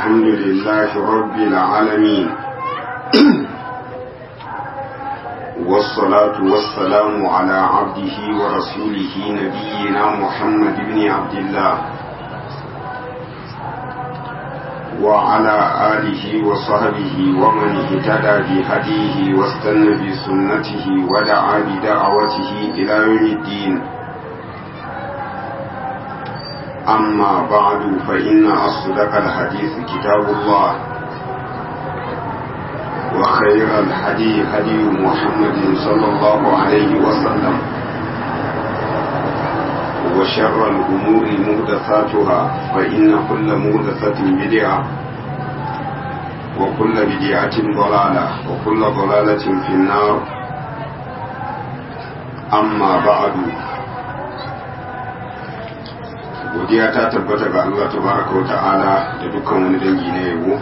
الحمد لله رب العالمين والصلاة والسلام على عبده ورسوله نبينا محمد بن عبد الله وعلى آله وصحبه ومن اهتدى بهديه واستنى بسنته ودعا بدعوته إلى يوم الدين أما بعد فإن أصدق الحديث كتاب الله وخير الهدي هدي محمد صلى الله عليه وسلم وشر الأمور مهدثاتها فإن كل مهدثة بدعة وكل بدعة ضلالة وكل ضلالة في النار أما بعد godiya ta tabbata ga Allah tabaraka wa ta'ala da dukkan wani dangi na yabo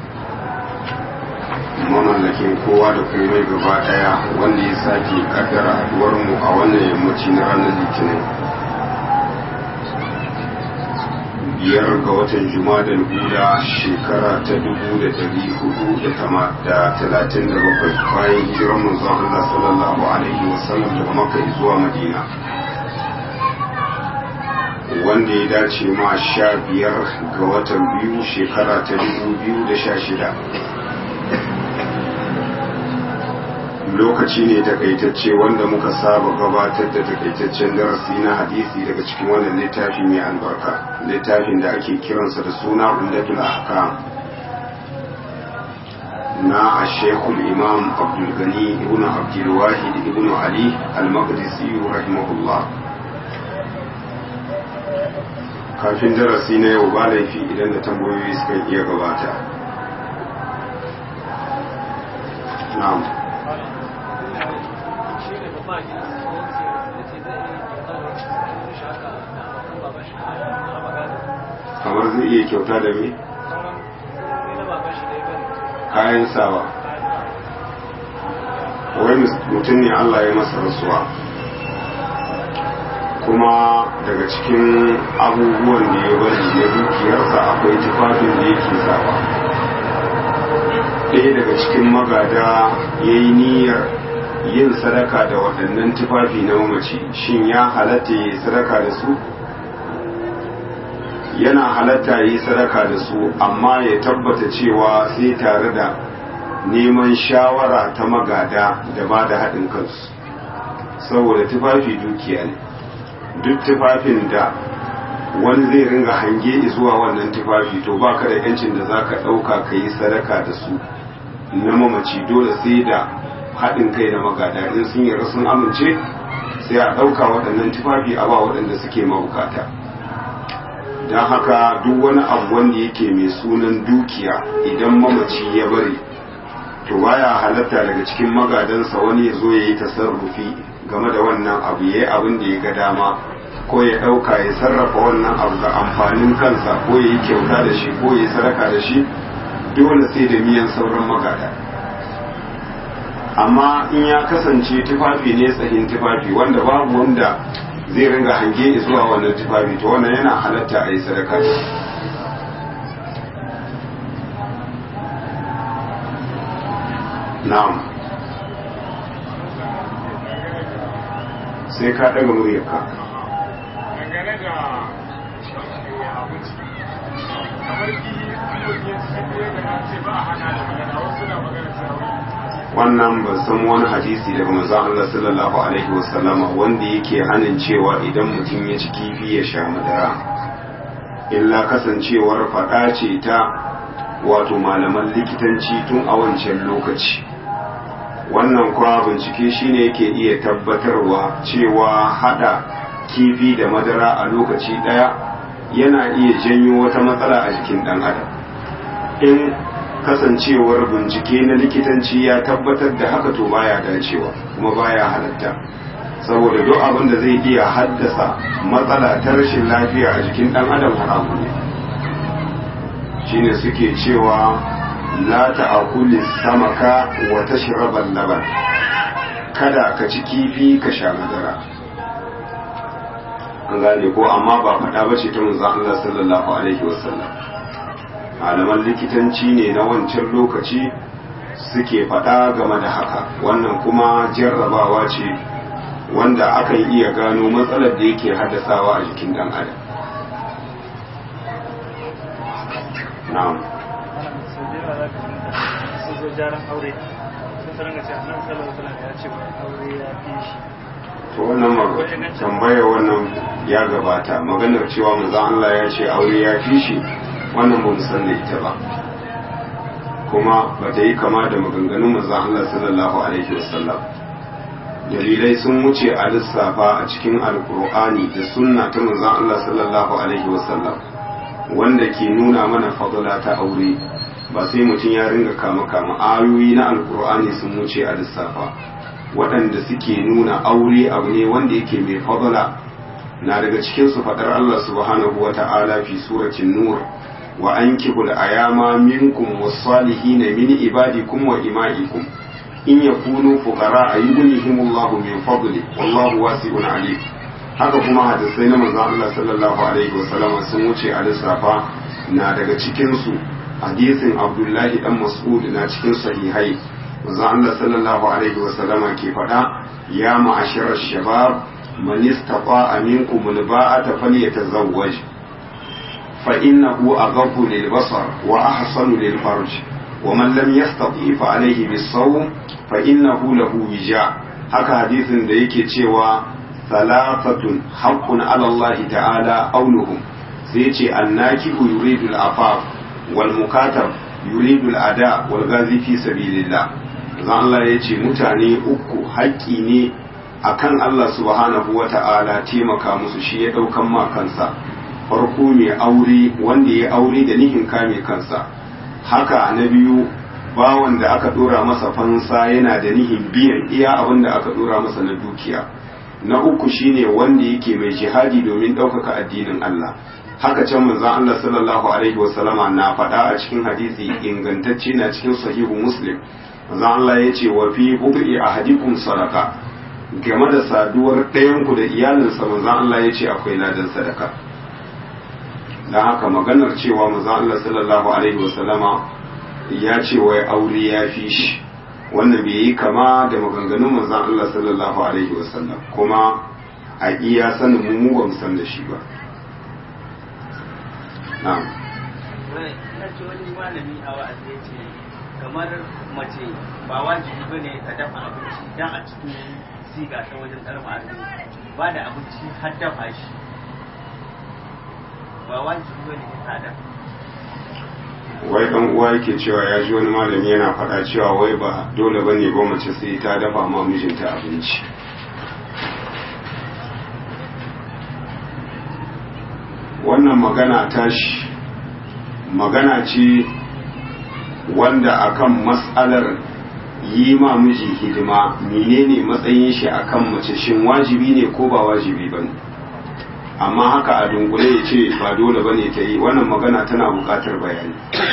mamallakin kowa da komai gaba daya wanda ya sake kaddara haduwar mu a wannan yammaci na ranar litinin biyar ga watan jumadal hula shekara ta dubu da dari hudu da talatin da bakwai bayan hijirar manzon Allah sallallahu alaihi wasallam daga makka zuwa madina wanda ya dace ma sha biyar ga watan biyu shekara ta dubu biyu da sha shida lokaci ne takaitacce wanda muka saba gabatar da takaitaccen darasi na hadisi daga cikin wannan littafi mai albarka littafin da ake kiransa da suna umdatul ahkam na a shekul imam abdulgani ibn abdulwahid ibn ali al-maqdisi rahimahullah kafin darasi na yau ba laifi idan da tambayoyi suka iya gabata na'am kamar zai iya kyauta da me kayan sawa wai mutum ne allah ya masa rasuwa kuma daga cikin abubuwan da ya bari na dukiyarsa akwai tufafin da yake sawa ɗaya daga cikin magada ya yi niyyar yin sadaka da waɗannan tufafi na mamaci shin ya halatta ya yi sadaka da su yana halatta ya yi sadaka da su amma ya tabbata cewa sai tare da neman shawara ta magada da ba da haɗin kansu saboda tufafi dukiya ne duk tufafin da wani zai ringa hange zuwa wannan tufafi to baka da yancin da zaka ɗauka ka yi sadaka da su na mamaci dole sai da haɗin kai da magada in sun yi sun amince sai a ɗauka waɗannan tufafi a ba waɗanda suke mabukata don haka duk wani abu wanda yake mai sunan dukiya idan mamaci ya bari to baya halatta daga cikin magadansa wani ya zo ya yi tasarrufi game da wannan abu ya yi abin da ya ga dama ko ya ɗauka ya sarrafa wannan abu ga amfanin kansa ko ya yi kyauta da shi ko ya yi sadaka da shi dole sai da miyan sauran magada amma in ya kasance tufafi ne tsahin tufafi wanda babu wanda zai ringa hange zuwa wannan tufafi to wannan yana halatta a yi sadaka na'am sai ka daga muryarka dangane da abinci kamar ki mutum ya ci da na ce ba a hana da magana wasu na magana cewa wannan ba san wani hadisi daga manzon Allah sallallahu alaihi wasallam wanda yake hanin cewa idan mutum ya ci kifi ya sha madara illa kasancewar fada ce ta wato malaman likitanci tun a wancan lokaci wannan kuma bincike shine yake iya tabbatarwa cewa hada kifi da madara a lokaci daya yana iya janyo wata matsala a jikin dan adam in kasancewar bincike na likitanci ya tabbatar da haka to baya dacewa kuma baya halatta saboda duk abin da zai iya haddasa matsala ta rashin lafiya a jikin dan adam haramu ne shine suke cewa la ta'akuli samaka wa tashraba laban kada ka ci kifi ka sha madara an gane ko amma ba faɗa ba ce ta manzon Allah sallallahu alaihi wasallam malaman likitanci ne na wancan lokaci suke faɗa game da haka wannan kuma jarrabawa ce wanda akan iya gano matsalar da yake haddasawa a jikin ɗan adam na'am sun zo jaran aure sun sanar da cewa nan sallar sallar ya ce aure ya fi shi to wannan tambaya wannan ya gabata maganar cewa manzon Allah ya ce aure ya fi shi wannan ba mu san da ita ba kuma ba ta yi kama da maganganun manzon Allah sallallahu alaihi wasallam dalilai sun wuce a lissafa a cikin alkur'ani da sunna ta manzon Allah sallallahu alaihi wasallam wanda ke nuna mana fadala ta aure ba sai mutum ya ringa kama kama ayoyi na alkur'ani sun wuce a lissafa waɗanda suke nuna aure abu ne wanda yake mai fadala na daga cikin su faɗar Allah subhanahu wa ta'ala fi suratin nur wa ankihul ayama minkum was-salihin min ibadikum wa ima'ikum in yakunu fuqara ayyuhumullahu min fadli wallahu wasi'un alim haka kuma hadisai na manzon Allah sallallahu alaihi wasallam sun wuce a lissafa na daga cikin su hadisin Abdullahi dan Mas'ud na cikin sahihai manzon Allah sallallahu alaihi wasallam ke faɗa ya ma'ashara shabab man istata'a minkum alba'ata falyatazawwaj fa innahu aghaddu lilbasar wa ahsanu lilfarj ومن لم يستطيع فعليه بالصوم فإنه له وجاء haka hadisin da yake cewa salafatun haqqun ala Allah ta'ala auluhum sai ce annakihu yuridu al-afaf wal mukatab yuridu al-ada wal ghazi fi sabilillah zan Allah ya ce mutane uku haƙƙi ne akan Allah subhanahu wa ta'ala taimaka musu shi ya ɗaukan ma kansa farko mai aure wanda ya aure da nihin kame kansa haka na biyu bawan da aka dora masa fansa yana da nihin biyan iya abin da aka dora masa na dukiya na uku shine wanda yake mai jihadi domin ɗaukaka addinin Allah haka can manzon Allah sallallahu alaihi wasallama na faɗa a cikin hadisi ingantacce na cikin sahihu muslim manzon Allah ya ce wa fi bubi ahadikum sadaka game da saduwar ɗayanku da iyalinsa manzon Allah ya ce akwai ladan sadaka don haka maganar cewa manzon Allah sallallahu alaihi wasallama ya ce wai aure ya fi shi wannan bai yi kama da maganganun manzon Allah sallallahu alaihi wasallam kuma a iya sanin mu mu ba mu san da shi ba na'am ina ce wani malami a wa'azi ya ce kamar mace ba wajibi ba ne ta dafa abinci dan a cikin siga ta wajen ɗarma arziki ba da abinci har dafa shi ba wajibi ba ne ta dafa wai dan uwa yake cewa ya ji wani malami yana faɗa cewa wai ba dole ba ne ba mace sai ta dafa ma mijinta abinci wannan magana tashi magana ce wanda akan matsalar yi ma miji hidima menene matsayin shi akan mace shin wajibi ne ko ba wajibi ba ne amma haka a dunkule ya ce ba dole ba ne ta yi wannan magana tana buƙatar bayani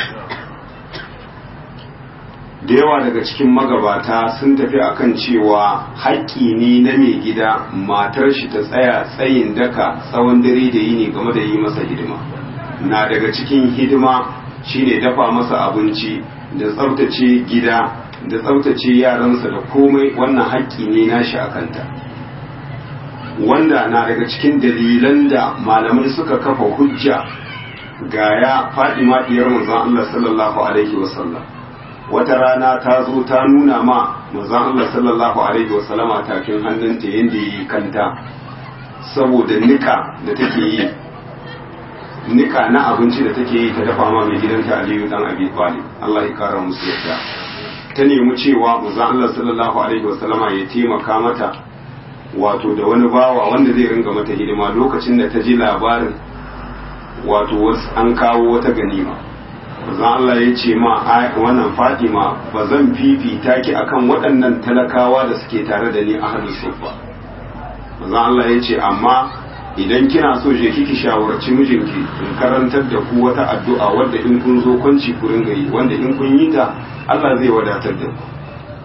da yawa daga cikin magabata sun tafi akan cewa haƙƙi ne na mai gida matar shi ta tsaya tsayin daka tsawon dare da yini game da yi masa hidima na daga cikin hidima shine dafa masa abinci da tsaftace gida da tsaftace yaransa da komai wannan haƙƙi ne nashi a kanta wanda na daga cikin dalilan da malamai suka kafa hujja ga ya fadima diyar manzon Allah sallallahu alaihi wasallam wata rana ta zo ta nuna ma manzon Allah sallallahu alaihi wasallama tafin hannunta yadda yi kanta saboda nika da take yi nika na abinci da take yi ta dafa ma mai gidanta Aliyu dan Abi Talib Allah ya kara musu yadda ta nemi cewa manzon Allah sallallahu alaihi wasallama ya taimaka mata wato da wani bawa wanda zai ringa mata hidima lokacin da ta ji labarin wato an kawo wata ganima manzon Allah ya ce ma wannan Fatima ba zan fifita ki akan waɗannan talakawa da suke tare da ni a hannun sufa manzon Allah ya ce amma idan kina so je kiki shawarci mijinki in karantar da ku wata addu'a wadda in kun zo kwanci ku ringa yi wanda in kun yi ta Allah zai wadatar da ku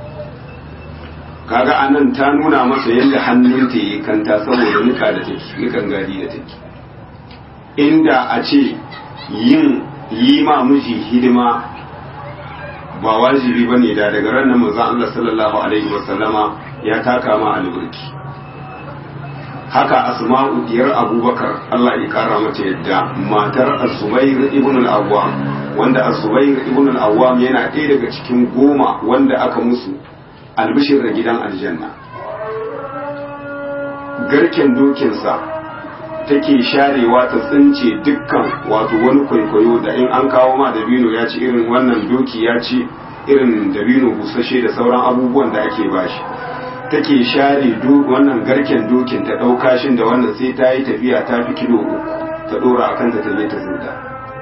kaga anan ta nuna masa yadda hannunta yi kanta saboda nika da take nikan gadi da take inda a ce yin yi ma miji hidima ba wajibi ba ne da daga ranar manzon Allah sallallahu alaihi wasallama ya taka ma alburki haka asma'u diyar abubakar Allah ya kara mata yadda matar az-zubair ibn al-awwam wanda az-zubair ibn al-awwam yana ɗaya daga cikin goma wanda aka musu albishir da gidan aljanna garken dokinsa take sharewa ta tsince dukkan wato wani kwaikwayo da in an kawo ma dabino ya ci irin wannan doki ya ci irin dabino busashe da sauran abubuwan da ake bashi take share wannan garken dokin ta ɗauka shin da wannan sai ta yi tafiya ta fi kilo uku ta ɗora a kanta ta je ta zinta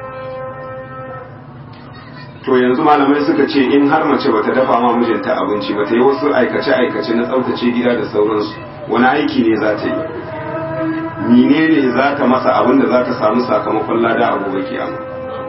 to yanzu malamai suka ce in har mace bata dafa ma mijinta abinci bata yi wasu aikace-aikace na tsaftace gida da sauransu wani aiki ne za ta yi menene za ta masa abin da za ta samu sakamakon lada a gobe kiyama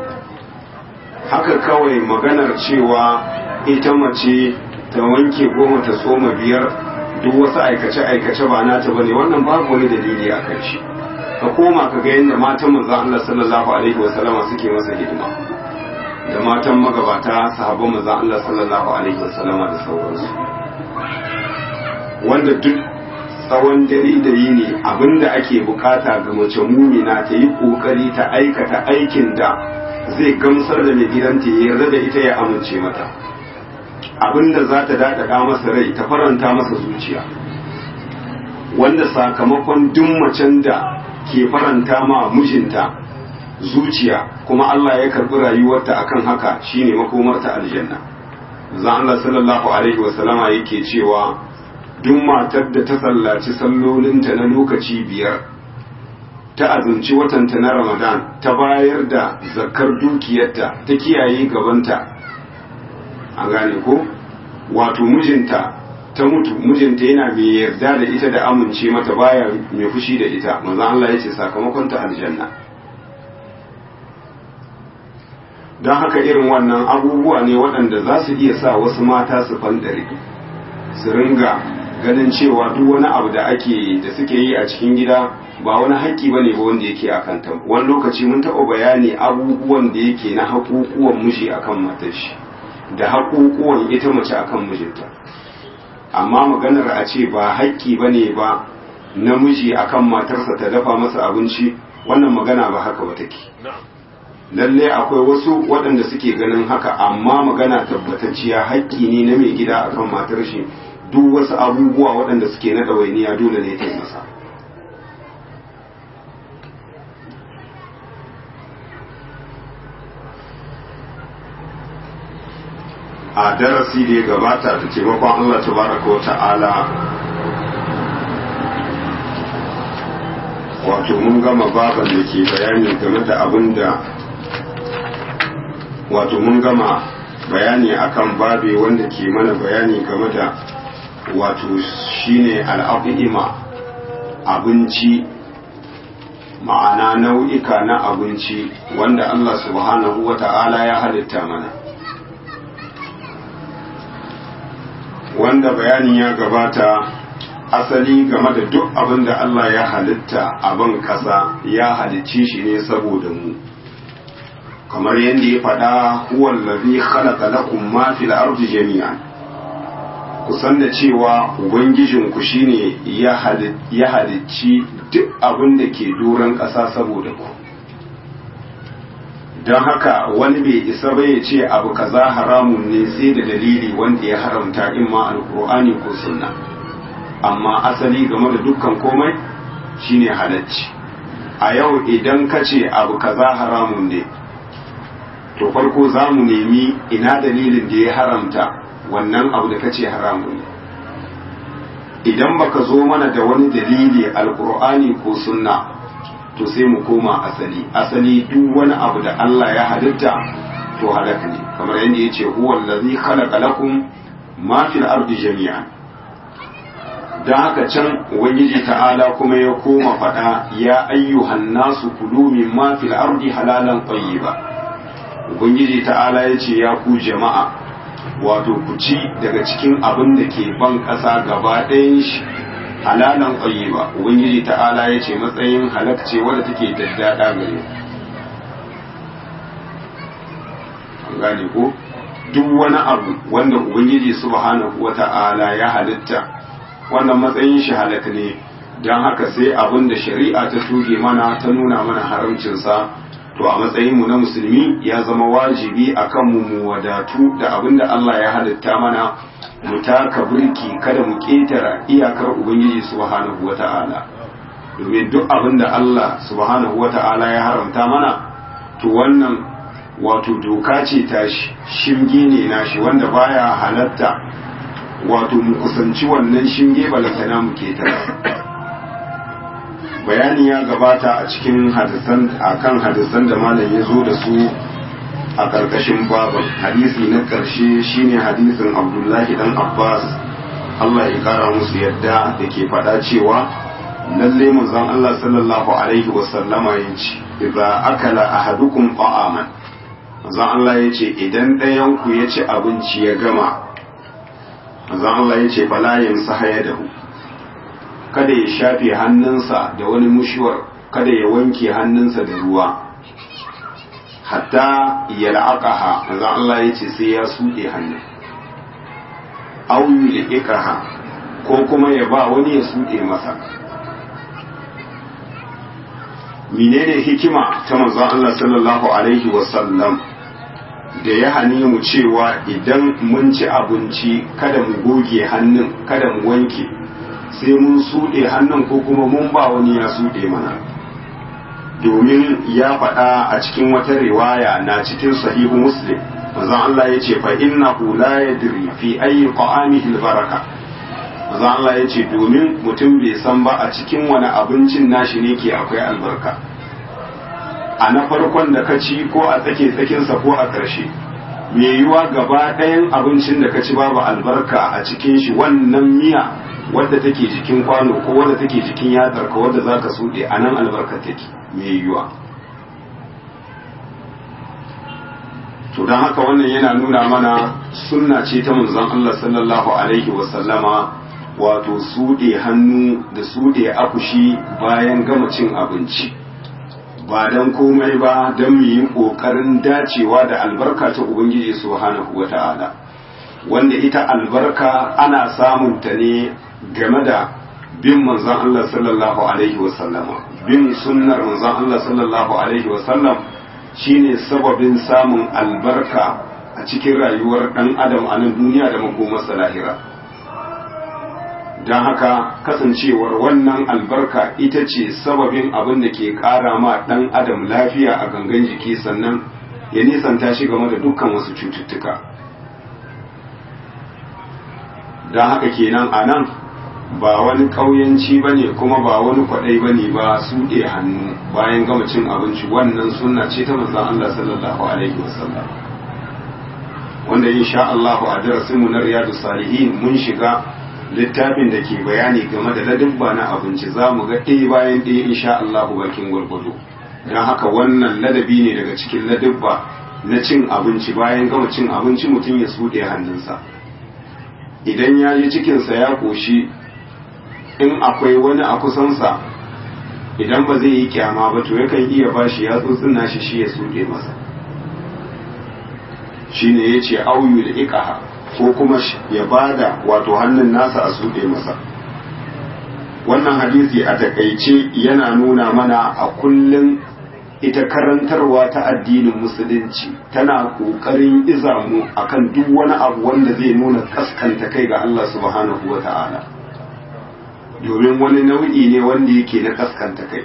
haka kawai maganar cewa ita mace ta wanke goma ta tsoma biyar duk wasu aikace-aikace ba nata bane wannan babu wani dalili a kan shi ka koma ka ga yadda matan manzo Allah sallallahu alaihi wasallama suke masa hidima da matan magabata sahabban manzo Allah sallallahu alaihi wasallama da sauransu wanda duk tsawon dare da yini abinda ake bukata ga mace mumina ta yi kokari ta aikata aikin da zai gamsar da mai gidanta ya yarda da ita ya amince mata abinda za ta daɗaɗa masa rai ta faranta masa zuciya wanda sakamakon duk macen da ke faranta ma mijinta zuciya kuma Allah ya karɓi rayuwarta akan haka shine makomarta aljanna zan Allah sallallahu alaihi wasallama yake cewa duk matar da ta sallaci sallolinta na lokaci biyar ta azumci watanta na ramadan ta bayar da zakar dukiyarta ta kiyaye gabanta a gane ko wato mijinta ta mutu mijinta yana mai yarda da ita da amince mata baya mai fushi da ita manzo Allah ya ce sakamakon ta aljanna don haka irin wannan abubuwa ne waɗanda za su iya sa wasu mata su fandare su ringa ganin cewa duk wani abu da ake da suke yi a cikin gida ba wani haƙƙi ba ne ba wanda yake a kanta wani lokaci mun taɓa bayani abubuwan da yake na haƙuƙuwan miji akan matar shi da haƙuƙuwan ita mace akan mijinta amma maganar a ce ba haƙƙi ba ne ba namiji akan matarsa ta dafa masa abinci wannan magana ba haka ba take lalle akwai wasu waɗanda suke ganin haka amma magana tabbatacciya haƙƙi ne na mai gida akan matar shi duk wasu abubuwa waɗanda suke na ɗawainiya dole ne ta yi masa a darasi da ya gabata da taimakon Allah tabaraka wa ta'ala wato mun gama baban da ke bayani game da abin da wato mun gama bayani akan babe wanda ke mana bayani game da wato shine al'afi'ima abinci ma'ana nau'ika na abinci wanda Allah subhanahu wa ta'ala ya halitta mana wanda bayani ya gabata asali game da duk abin da Allah ya halitta a ban ƙasa ya halicci shi ne saboda mu kamar yadda ya faɗa huwan lafi khalaqa lakum ma fil ardi jami'an ku san da cewa ubangijinku shine ya halicci duk abin da ke doron ƙasa saboda ku don haka wani bai isa ba ya ce abu kaza haramun ne sai da dalili wanda ya haramta in ma alkur'ani ko sunna amma asali game da dukkan komai shine halacci a yau idan ka ce abu kaza haramun ne to farko za mu nemi ina dalilin da ya haramta wannan abu da ka ce haramun ne idan baka zo mana da wani dalili alkur'ani ko sunna to sai mu koma asali asali duk wani abu da Allah ya halitta to halaka ne kamar yadda yace huwa allazi khalaqa lakum ma fil ardi jami'an dan haka can ubangiji ta'ala kuma ya koma fada ya ayyuhan nasu kulu mimma fil ardi halalan tayyiba ubangiji ta'ala yace ya ku jama'a wato ku ci daga cikin abin da ke ban ƙasa gaba ɗayan shi halalan ba ubangiji ta'ala ya ce matsayin halakce wadda take daddada gare gane ko duk wani abu wanda ubangiji subhanahu wata'ala ya halitta wannan matsayin shi halaka ne don haka sai abin da shari'a ta tuge mana ta nuna mana haramcinsa to a matsayinmu na musulmi ya zama wajibi a kanmu mu wadatu da abin da Allah ya halitta mana mu taka birki kada mu ƙetara iyakar ubangiji subhanahu wata'ala domin duk abin da Allah subhanahu wata'ala ya haramta mana to wannan wato doka ce tashi shinge ne nashi wanda baya halatta wato mu kusanci wannan shinge balantana mu ketara bayani ya gabata a cikin hadisan akan hadisan da malam ya zo da su a karkashin baban hadisi na karshe shine hadisin abdullahi dan abbas Allah ya kara musu yadda da ke faɗa cewa lalle manzon Allah sallallahu alaihi wasallama ya ce idza akala ahadukum ta'aman manzon Allah ya ce idan ɗayan ku ya ci abinci ya gama manzon Allah ya ce fala yamsaha yadahu kada ya shafe hannunsa da wani mushuwar kada ya wanke hannunsa da ruwa hatta ya la'aqaha manzon Allah ya ce sai ya suɗe hannun aw yulqiqaha ko kuma ya ba wani ya suɗe masa menene hikima ta manzon Allah sallallahu alaihi wasallam da ya hane mu cewa idan mun ci abinci kada mu goge hannun kada mu wanke sai mun suɗe hannun ko kuma mun ba wani ya suɗe mana domin ya faɗa a cikin wata riwaya na cikin sahihu muslim manzon Allah ya ce fa innahu la yadri fi ayyi qa'amihi albaraka manzon Allah ya ce domin mutum bai san ba a cikin wani abincin nashi ne ke akwai albarka a na farkon da ka ci ko a tsake tsakinsa ko a ƙarshe mai yiwa gaba ɗayan abincin da ka ci babu albarka a cikin shi wannan miya wadda take jikin kwano ko wadda take jikin yatsar ka wadda za ka suɗe a nan albarka take mai yiwa to don haka wannan yana nuna mana sunna ce ta manzon Allah sallallahu alaihi wasallama wato suɗe hannu da suɗe akushi bayan gama cin abinci ba don komai ba don mu yi ƙoƙarin dacewa da albarka ta Ubangiji subhanahu wa ta'ala wanda ita albarka ana samun ta ne game da bin manzon Allah sallallahu alaihi wasallama bin sunnar manzon Allah sallallahu alaihi wasallam shine sababin samun albarka a cikin rayuwar ɗan adam a nan duniya da makomarsa lahira don haka kasancewar wannan albarka ita ce sababin abin da ke ƙara ma ɗan adam lafiya a gangan jiki sannan ya nisanta shi game da dukkan wasu cututtuka don haka kenan a nan ba wani ƙauyanci ba ne kuma ba wani kwaɗai ba ne ba suɗe hannu bayan gama cin abinci wannan sunna ce ta manzan Allah sallallahu alaihi wasallam wanda insha Allah a darasinmu na riyadu salihin mun shiga littafin da ke bayani game da ladabba na abinci za mu ga ɗaya bayan ɗaya insha Allah bakin gwargwado don haka wannan ladabi ne daga cikin ladabba na cin abinci bayan gama cin abinci mutum ya suɗe hannunsa idan ya yi cikinsa ya ƙoshi in akwai wani a kusansa idan ba zai yi kyama ba to yakan iya bashi ya tsutsuna shi shi ya suɗe masa shine ya ce auyu da ikaha ko kuma ya bada wato hannun nasa a suɗe masa wannan hadisi a takaice yana nuna mana a kullum ita karantarwa ta addinin musulunci tana ƙoƙarin izamu akan duk wani abu wanda zai nuna kaskanta kai ga Allah subhanahu wa ta'ala domin wani nau'i ne wanda yake na kaskanta kai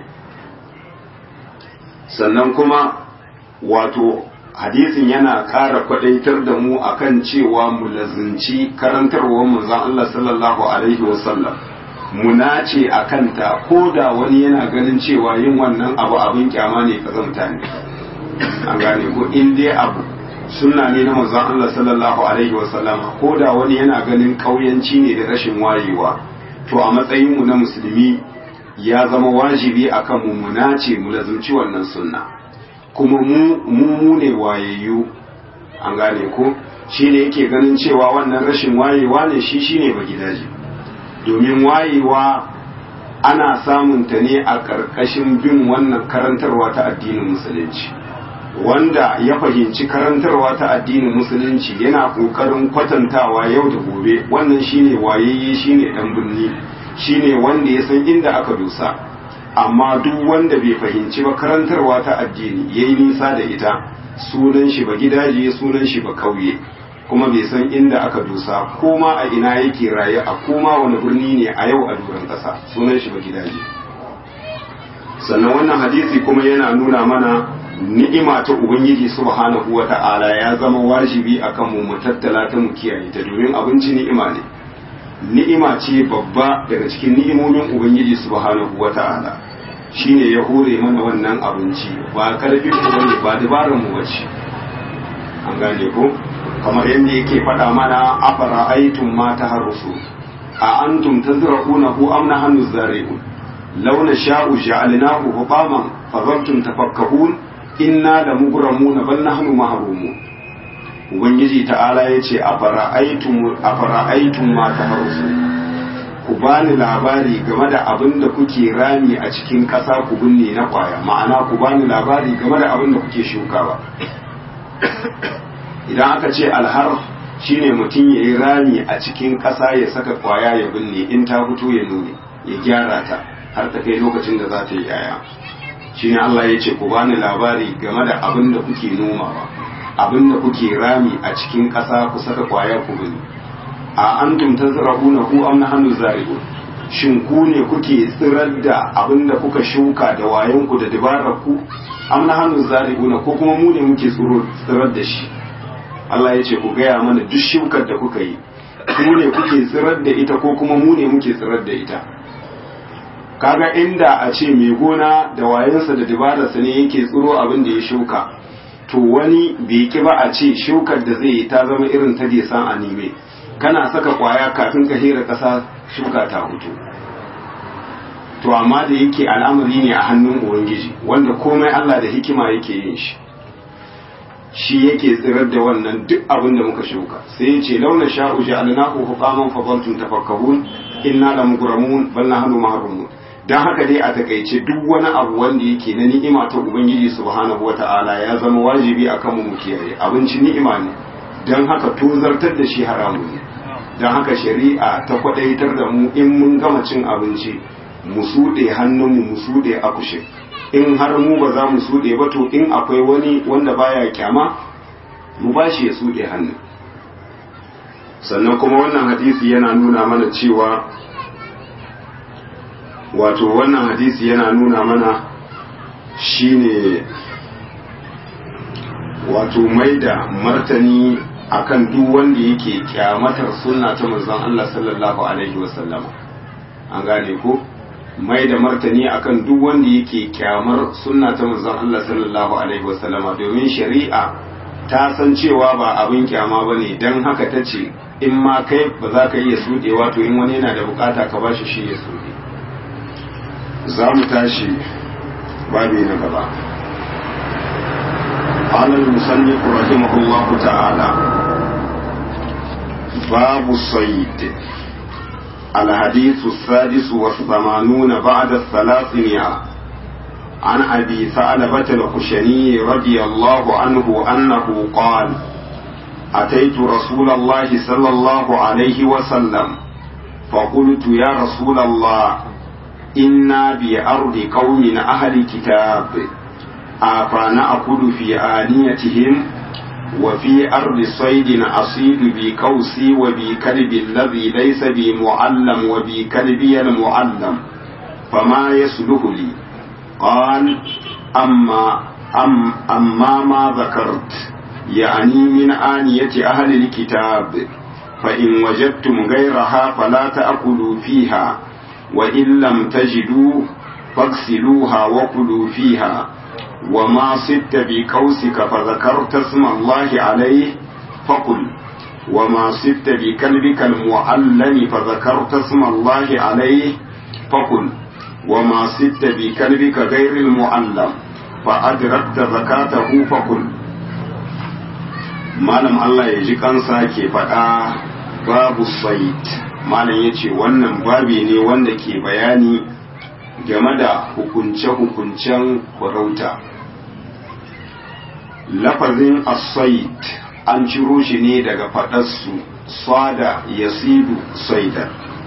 sannan kuma wato hadisin yana ƙara kwadaitar da mu akan cewa mu lazinci karantarwar manzon Allah sallallahu alaihi wasallam mu nace a kanta ko da wani yana ganin cewa yin wannan abu abin kyama ne ka mutane an gane ko in dai abu sunna ne na manzon Allah sallallahu alaihi wasallam ko da wani yana ganin kauyanci ne da rashin wayewa to a matsayin mu na musulmi ya zama wajibi akan mu mu nace mu lazimci wannan sunna kuma mu mu ne wayayyu an gane ko shi ne yake ganin cewa wannan rashin wayewa ne shi shine ba gidaje domin wayewa ana samun ta ne a ƙarƙashin bin wannan karantarwa ta addinin musulunci wanda ya fahimci karantarwa ta addinin musulunci yana kokarin kwatantawa yau da gobe wannan shine wayayye shine dan birni shine wanda ya san inda aka dosa amma duk wanda bai fahimci ba karantarwa ta addini yayi nisa da ita sunan shi ba gidaje sunan shi ba kauye kuma bai san inda aka dosa koma a ina yake raye a koma wani birni ne a yau a duran kasa sunan shi ba gidaje sannan wannan hadisi kuma yana nuna mana ni'ima ta ubangiji subhanahu wata'ala ya zama wajibi akan mu mu tattala ta mu kiyaye ta domin abinci ni'ima ne ni'ima ce babba daga cikin ni'imomin ubangiji subhanahu wata'ala shine ya hore mana wannan abinci ba karfin mu bane ba dabaran mu bace an gane ko kamar yadda yake faɗa mana afara aitum ma taharrusu a antum tazra'unahu am nahnu zari'un law nasha'u ja'alnahu hutaman fadhaltum tafakkahun inna la mugramuna bal nahnu mahrumun ubangiji ta'ala yace afara'aytum afara'aytum ma taharusu ku bani labari game da abin da kuke rami a cikin ƙasa ku binne na kwaya ma'ana ku bani labari game da abin da kuke shukawa idan aka ce alhar shine mutum ya yi rami a cikin ƙasa ya saka kwaya ya binne in ta fito ya nune ya gyara ta har ta kai lokacin da za ta yi yaya shine Allah ya ce ku bani labari game da abin da kuke nomawa abin da kuke rami a cikin ƙasa ku saka kwaya ku bini a antum tazra'una ku am nahnu zari'un shin ku ne kuke tsirar da abin da kuka shuka da wayan ku da dabarar ku am nahnu zari'una ko kuma mu ne muke tsiro tsirar da shi Allah ya ce ku gaya mana duk shukar da kuka yi ku ne kuke tsirar da ita ko kuma mu ne muke tsirar da ita kaga inda a ce mai gona da wayansa da dabararsa ne yake tsiro abin da ya shuka to wani bai ki ba a ce shukar da zai yi ta zama irin ta desan anime kana saka kwaya kafin ka hera ƙasa shuka ta hutu to amma da yake al'amari ne a hannun ubangiji wanda komai Allah da hikima yake yin shi shi yake tsirar da wannan duk abin da muka shuka sai ya ce launa sha'u ja'alnahu huqaman fa zaltum tafakkahun inna lamugramun bal nahnu mahrumun don haka dai a takaice duk wani abu wanda yake na ni'ima ta ubangiji subhanahu wata'ala ya zama wajibi a kanmu mu kiyaye abinci ni'ima ne don haka tozartar da shi haramu ne don haka shari'a ta kwadaitar da mu in mun gama cin abinci mu suɗe hannunmu mu suɗe akushe in har mu ba za mu suɗe ba to in akwai wani wanda baya kyama mu ba shi ya suɗe hannun sannan kuma wannan hadisi yana nuna mana cewa wato wannan hadisi yana nuna mana shine wato mai da martani akan duk wanda yake kyamatar sunna ta manzon Allah sallallahu alaihi wasallama an gane ko mai da martani akan duk wanda yake kyamar sunna ta manzon Allah sallallahu alaihi wasallama domin shari'a ta san cewa ba abin kyama bane dan haka ta ce in ma kai ba za ka iya sudewa to in wani yana da bukata ka bashi shi ya sude za mu tashi babi na gaba قال المصنف رحمه الله تعالى باب الصيد الحديث السادس والثمانون بعد الثلاثمائة عن أبي ثعلبة الخشني رضي الله عنه أنه قال أتيت رسول الله صلى الله عليه وسلم فقلت يا رسول الله إنا بأرض قوم أهل كتاب أفنأكل في آنيتهم وفي أرض صيد أصيد بقوسي وبكلب الذي ليس بمعلم وبكلبي المعلم فما يسلك لي قال أما أم أما ما ذكرت يعني من آنية أهل الكتاب فإن وجدتم غيرها فلا تأكلوا فيها وإن لم تجدوا فاغسلوها وكلوا فيها وما صدت بقوسك فذكرت اسم الله عليه فقل وما صدت بكلبك المعلم فذكرت اسم الله عليه فقل وما صدت بكلبك غير المعلم فأدركت زكاته فقل malam Allah ya ji kansa ke faɗa babu sait malam ya ce wannan babi ne wanda ke bayani game da hukunce-hukuncen farauta lafazin asait an ciro shi ne daga faɗarsu sada yasidu saida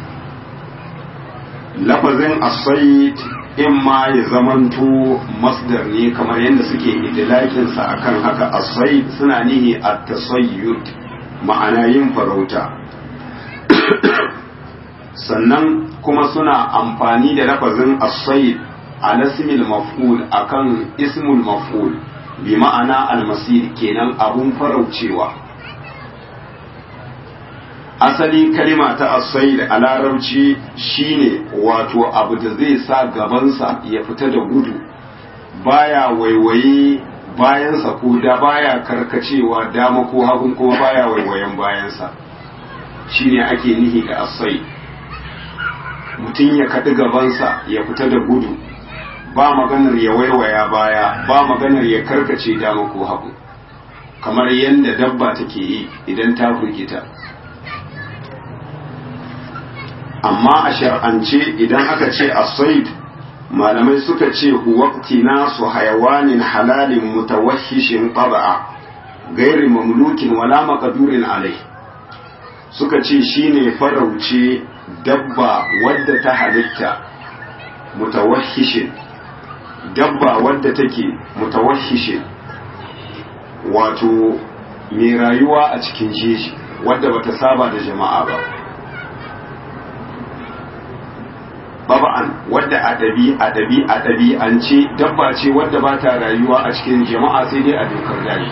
lafazin asait in ma ya zamanto masdar ne kamar yadda suke idilakinsa akan haka asait suna nihi a tasayyud ma'ana yin farauta sannan kuma suna amfani da lafazin asait a nasmil maf'ul akan ismul maf'ul bi ma'ana almasir kenan abun faraucewa asali kalima ta asaid a larabci shine wato abu da zai sa gabansa ya fita da gudu baya waiwaye bayansa ko da baya karkacewa dama ko hagun kuma baya waiwayen bayansa shine ake nihi da asaid mutum ya kaɗi gabansa ya fita da gudu ba maganar ya waiwaya baya ba maganar ya karkace dama ko hagu kamar yadda dabba take yi idan ta firgita amma a shar'ance idan aka ce asaid malamai suka ce huwakti nasu hayawanin halalin mutawashishin ƙaba'a gairi mamlukin wala makadurin alai suka ce shine farauce dabba wadda ta halitta mutawahishin dabba wadda take mutawahishin wato mai rayuwa a cikin jeji wadda bata saba da jama'a ba baba'an wadda adabi adabi adabi an ce dabba ce wadda ba ta rayuwa a cikin jama'a sai dai a dokar daji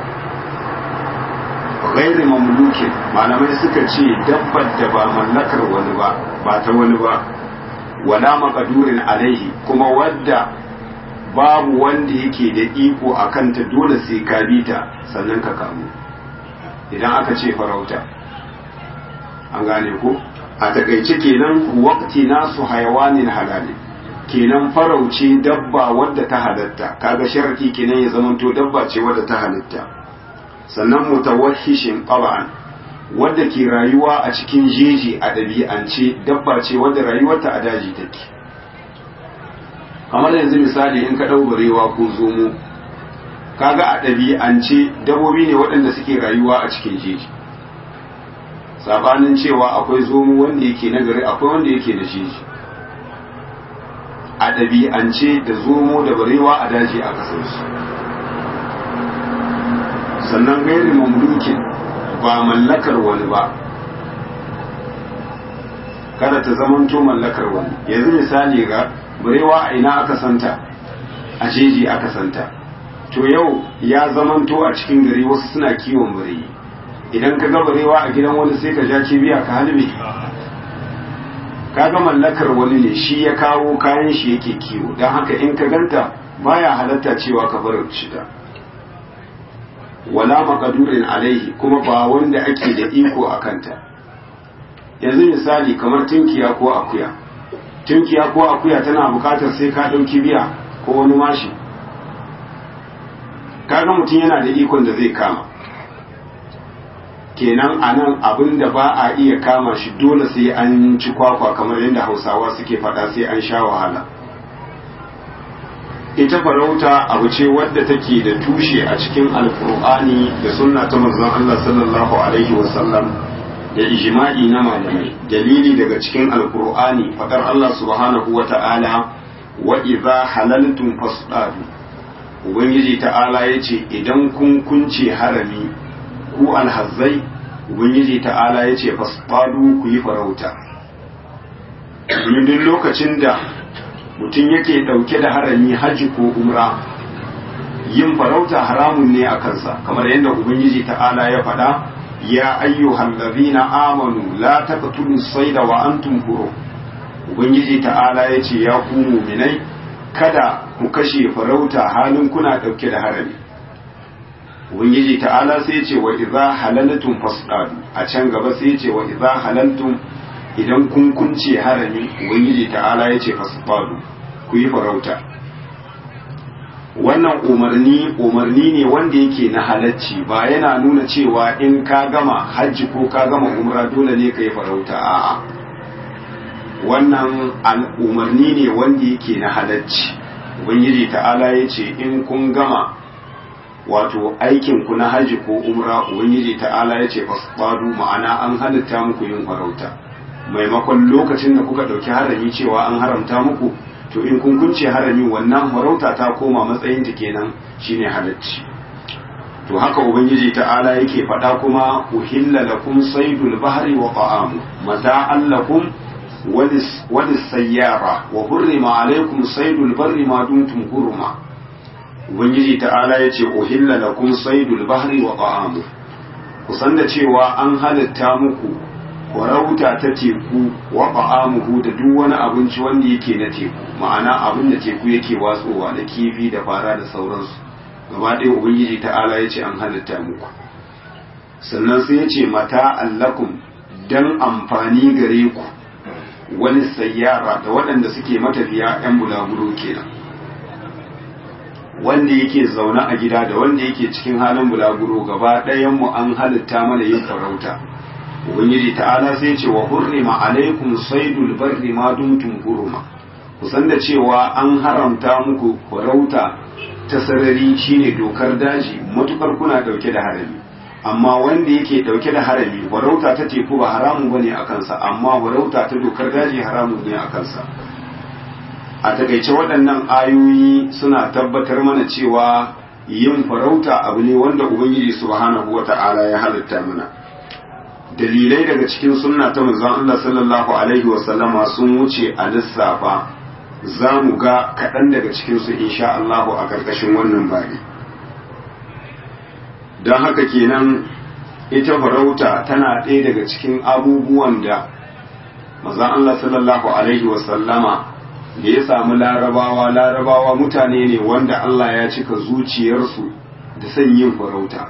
ghairi mamlukin malamai suka ce dabbar da ba mallakar wani ba ba ta wani ba wala maqdurin alaihi kuma wadda babu wanda yake da iko a kanta dole sai ka bi ta sannan ka kamu idan aka ce farauta an gane ko a takaice kenan waqti nasu hayawanin halali kenan farauce dabba wadda ta halatta kaga sharati kenan ya zamanto dabba ce wadda ta halitta sannan mutawahhishin qaba'an wadda ke rayuwa a cikin jeji a ɗabi'ance dabba ce wadda rayuwarta a daji take kamar yanzu misali in ka ɗau barewa ko zomo kaga a ɗabi'ance dabobi ne waɗanda suke rayuwa a cikin jeji sabanin cewa akwai zomo wanda yake nagari akwai wanda yake da jeji a ɗabi'ance da zomo da barewa a daji a kasarsu sannan gairi mamlukin ba mallakar wani ba kada ta zamanto mallakar wani yanzu misali ga barewa a ina aka santa a jeji aka santa to yau ya zamanto a cikin gari wasu suna kiwon bareyi idan ka ga barewa a gidan wani sai ka ja kibiya ka halbe kaga mallakar wani ne shi ya kawo kayan shi yake kiwo don haka in ka ganta baya halatta cewa ka bar shida wala maqdurin alaihi kuma ba wanda ake da iko a kanta yanzu misali kamar tunkiya ko akuya tunkiya ko akuya tana bukatar sai ka ɗauki biya ko wani mashi kaga mutum yana da ikon da zai kama kenan a nan abin da ba a iya kama shi dole sai an ci kwakwa kamar yadda hausawa suke faɗa sai an sha wahala ita farauta abu ce wadda take da tushe a cikin alkur'ani da sunna ta manzon Allah sallallahu alaihi wasallam da ijma'i na malamai dalili daga cikin alkur'ani fadar Allah subhanahu wa ta'ala wa idza halaltum fasdadu ubangiji ta'ala yace idan kun kunce harami ku alhazzai ubangiji ta'ala yace fasdadu ku yi farauta duk lokacin da mutum yake dauke da harami haji ko umra yin farauta haramun ne a kansa kamar yadda ubangiji ta'ala ya faɗa ya ayyuhal ladhina amanu la taqtulu sayda wa antum hurum ubangiji ta'ala yace ya ku mu'minai kada ku kashe farauta halin kuna dauke da harami ubangiji ta'ala sai yace wa idza halaltum fasdadu a can gaba sai yace wa idza halaltum idan kun kunce harami ubangiji ta'ala yace fasdadu ku yi farauta wannan umarni umarni ne wanda yake na halacci ba yana nuna cewa in ka gama hajji ko ka gama umra dole ne ka yi farauta a'a wannan umarni ne wanda yake na halacci ubangiji ta'ala ya ce in kun gama wato aikin ku na haji ko umra ubangiji ta'ala ya ce fasfadu ma'ana an halitta muku yin farauta maimakon lokacin da kuka ɗauki harami cewa an haramta muku to in kun kunce harami wannan farauta ta koma matsayin ta kenan shine halacci to haka ubangiji ta'ala yake faɗa kuma uhilla lakum saydul bahri wa ta'amu mata'an lakum walis sayyara wa hurrima alaykum saydul barri ma dumtum hurma ubangiji ta'ala yace uhilla lakum saydul bahri wa ta'amu kusan da cewa an halitta muku warauta ta teku wa ta'amuhu da duk wani abinci wanda yake na teku ma'ana abin da teku yake watsowa da kifi da fara da sauransu gaba ɗaya ubangiji ta'ala ya ce an halitta muku sannan sai ya ce mata allakum dan amfani gare ku wani sayyara da waɗanda suke matafiya 'yan bulaguro kenan wanda yake zaune a gida da wanda yake cikin halin bulaguro gaba ɗayan mu an halitta mana yin farauta ubangiji ta'ala sai ce wa hurrima alaikum saydul barri ma dumtum huruma kusan da cewa an haramta muku farauta ta sarari shine dokar daji matukar kuna dauke da harami amma wanda yake dauke da harami farauta ta teku ba haramun bane a kansa amma farauta ta dokar daji haramun ne a kansa a takaice waɗannan ayoyi suna tabbatar mana cewa yin farauta abu ne wanda ubangiji subhanahu wata'ala ya halitta mana dalilai daga cikin sunna ta manzon Allah sallallahu alaihi wasallama sun wuce a lissafa za mu ga kaɗan daga cikinsu insha Allahu a ƙarƙashin wannan bari don haka kenan ita farauta tana ɗaya daga cikin abubuwan da manzon Allah sallallahu alaihi wasallama da ya samu larabawa larabawa mutane ne wanda Allah ya cika zuciyarsu da son yin farauta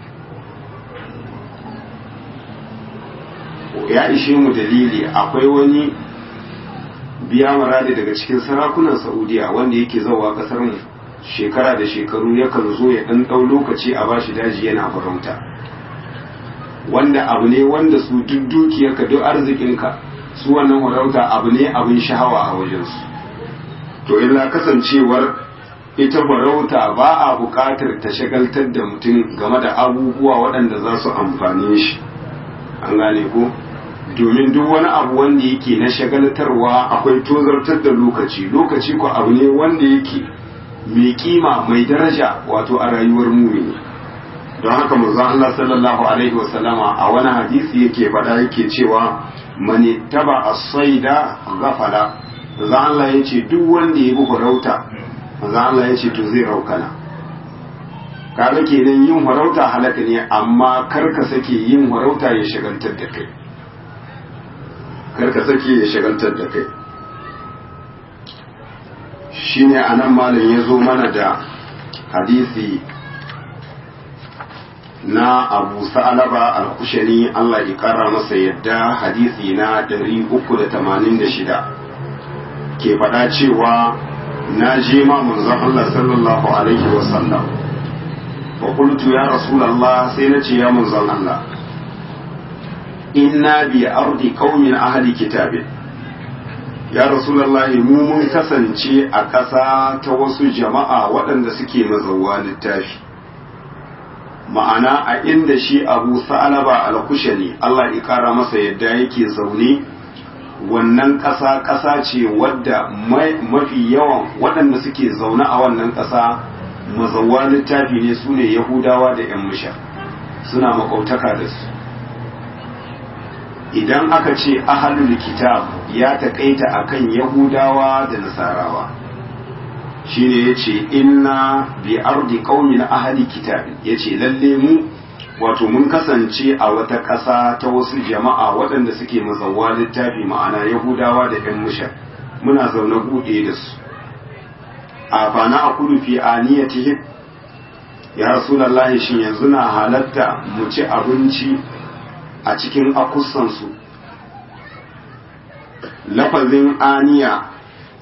ya ishe mu dalili akwai wani biya maradi daga cikin sarakunan saudiya wanda yake zauwa kasar mu shekara da shekaru yakan zo ya ɗan ɗau lokaci a bashi daji yana farauta wanda abu ne wanda su duk dukiyarka duk arzikinka su wannan farauta abu ne abin shahawa a wajensu to illa kasancewar ita farauta ba a buƙatar ta shagaltar da mutum game da abubuwa waɗanda za su amfane shi an gane ko domin duk wani abu wanda yake na shagaltarwa akwai tozartar da lokaci lokaci ko abu ne wanda yake mai kima mai daraja wato a rayuwar mumini don haka manzon Allah sallallahu alaihi wasallama a wani hadisi yake faɗa yake cewa mani taba as-saida ghafala manzon Allah yace duk wanda ya bi farauta manzon Allah yace to zai raukana kaga kenan yin farauta halaka ne amma kar ka sake yin farauta ya shagaltar da kai kar ka sake ya shagaltar da kai shine anan malam ya zo mana da hadisi na abu sa'alaba al-kushani Allah ya kara masa yadda hadisi na 386 ke faɗa cewa na je ma manzon Allah sallallahu alaihi wasallam wa qultu ya rasulullah sai na ce ya manzon Allah inna bi ardi qaumin ahli kitabin ya rasulullah mu mun kasance a ƙasa ta wasu jama'a waɗanda suke mazauwa littafi ma'ana a inda shi abu sa'alaba al-kushani Allah ya kara masa yadda yake zaune wannan ƙasa ƙasa ce wadda mafi yawan waɗanda suke zaune a wannan ƙasa mazawa littafi ne su ne yahudawa da 'yan musha suna makautaka da su idan aka ce ahalul kitab ya taƙaita akan yahudawa da nasarawa shine ya ce inna bi ardi qaumin ahli kitab ya ce lalle mu wato mun kasance a wata ƙasa ta wasu jama'a waɗanda suke mazawa littafi ma'ana yahudawa da ‘yan musha muna zaune buɗe da su a fana a kudu fi aniyatihim ya rasulallah shin yanzu na halatta mu ci abinci a cikin akusansu lafazin aniya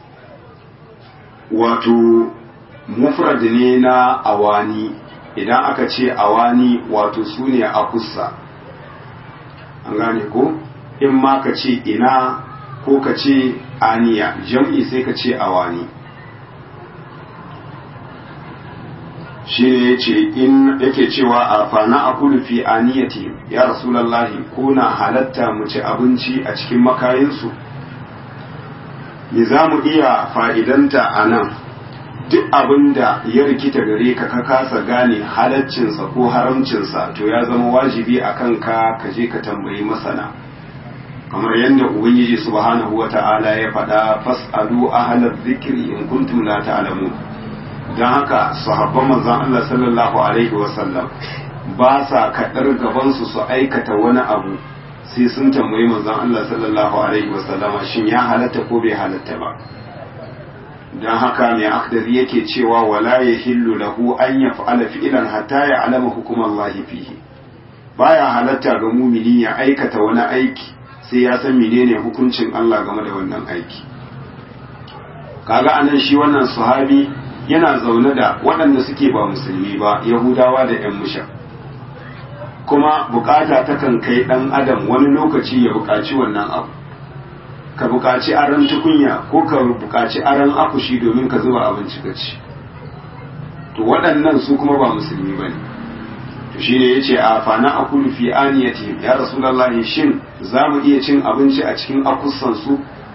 wato mufrad ne na awani idan aka ce awani wato su ne a kusa an gane ko in ma ka ce ina ko ka ce aniya jam'i sai ka ce awani shine yace in yake cewa a fana akulu fi aniyati ya rasulullahi kuna halatta mu ci abinci a cikin makayinsu me za mu iya fa'idanta a nan duk abin da ya rikita gare ka ka kasa gane halaccinsa ko haramcinsa to ya zama wajibi a kanka ka je ka tambayi masana kamar yadda ubangiji subhanahu wa ta'ala ya faɗa fas'alu ahlal zikri in kuntum la ta'lamun don haka sahabban manzon Allah sallallahu alaihi wa sallam ba sa kaɗar gabansu su aikata wani abu sai sun tambayi manzon Allah sallallahu alaihi wa sallama shin ya halatta ko bai halatta ba don haka mai akdari yake cewa wala ya hillu lahu an ya fa'ala fi'ilan hatta ya alama hukumar lahi fihi baya halatta ga mumini ya aikata wani aiki sai ya san menene hukuncin Allah game da wannan aiki kaga anan shi wannan sahabi yana zaune da waɗanda suke ba musulmi ba yahudawa da yan musha kuma bukata takan kai ɗan adam wani lokaci ya buƙaci wannan abu ka buƙaci aron tukunya ko ka buƙaci aron akushi domin ka zuba abinci ka ci to waɗannan su kuma ba musulmi ba ne to shi ne ya ce a fana akulu fi aniyati ya rasulallahi shin za mu iya cin abinci a cikin akussansu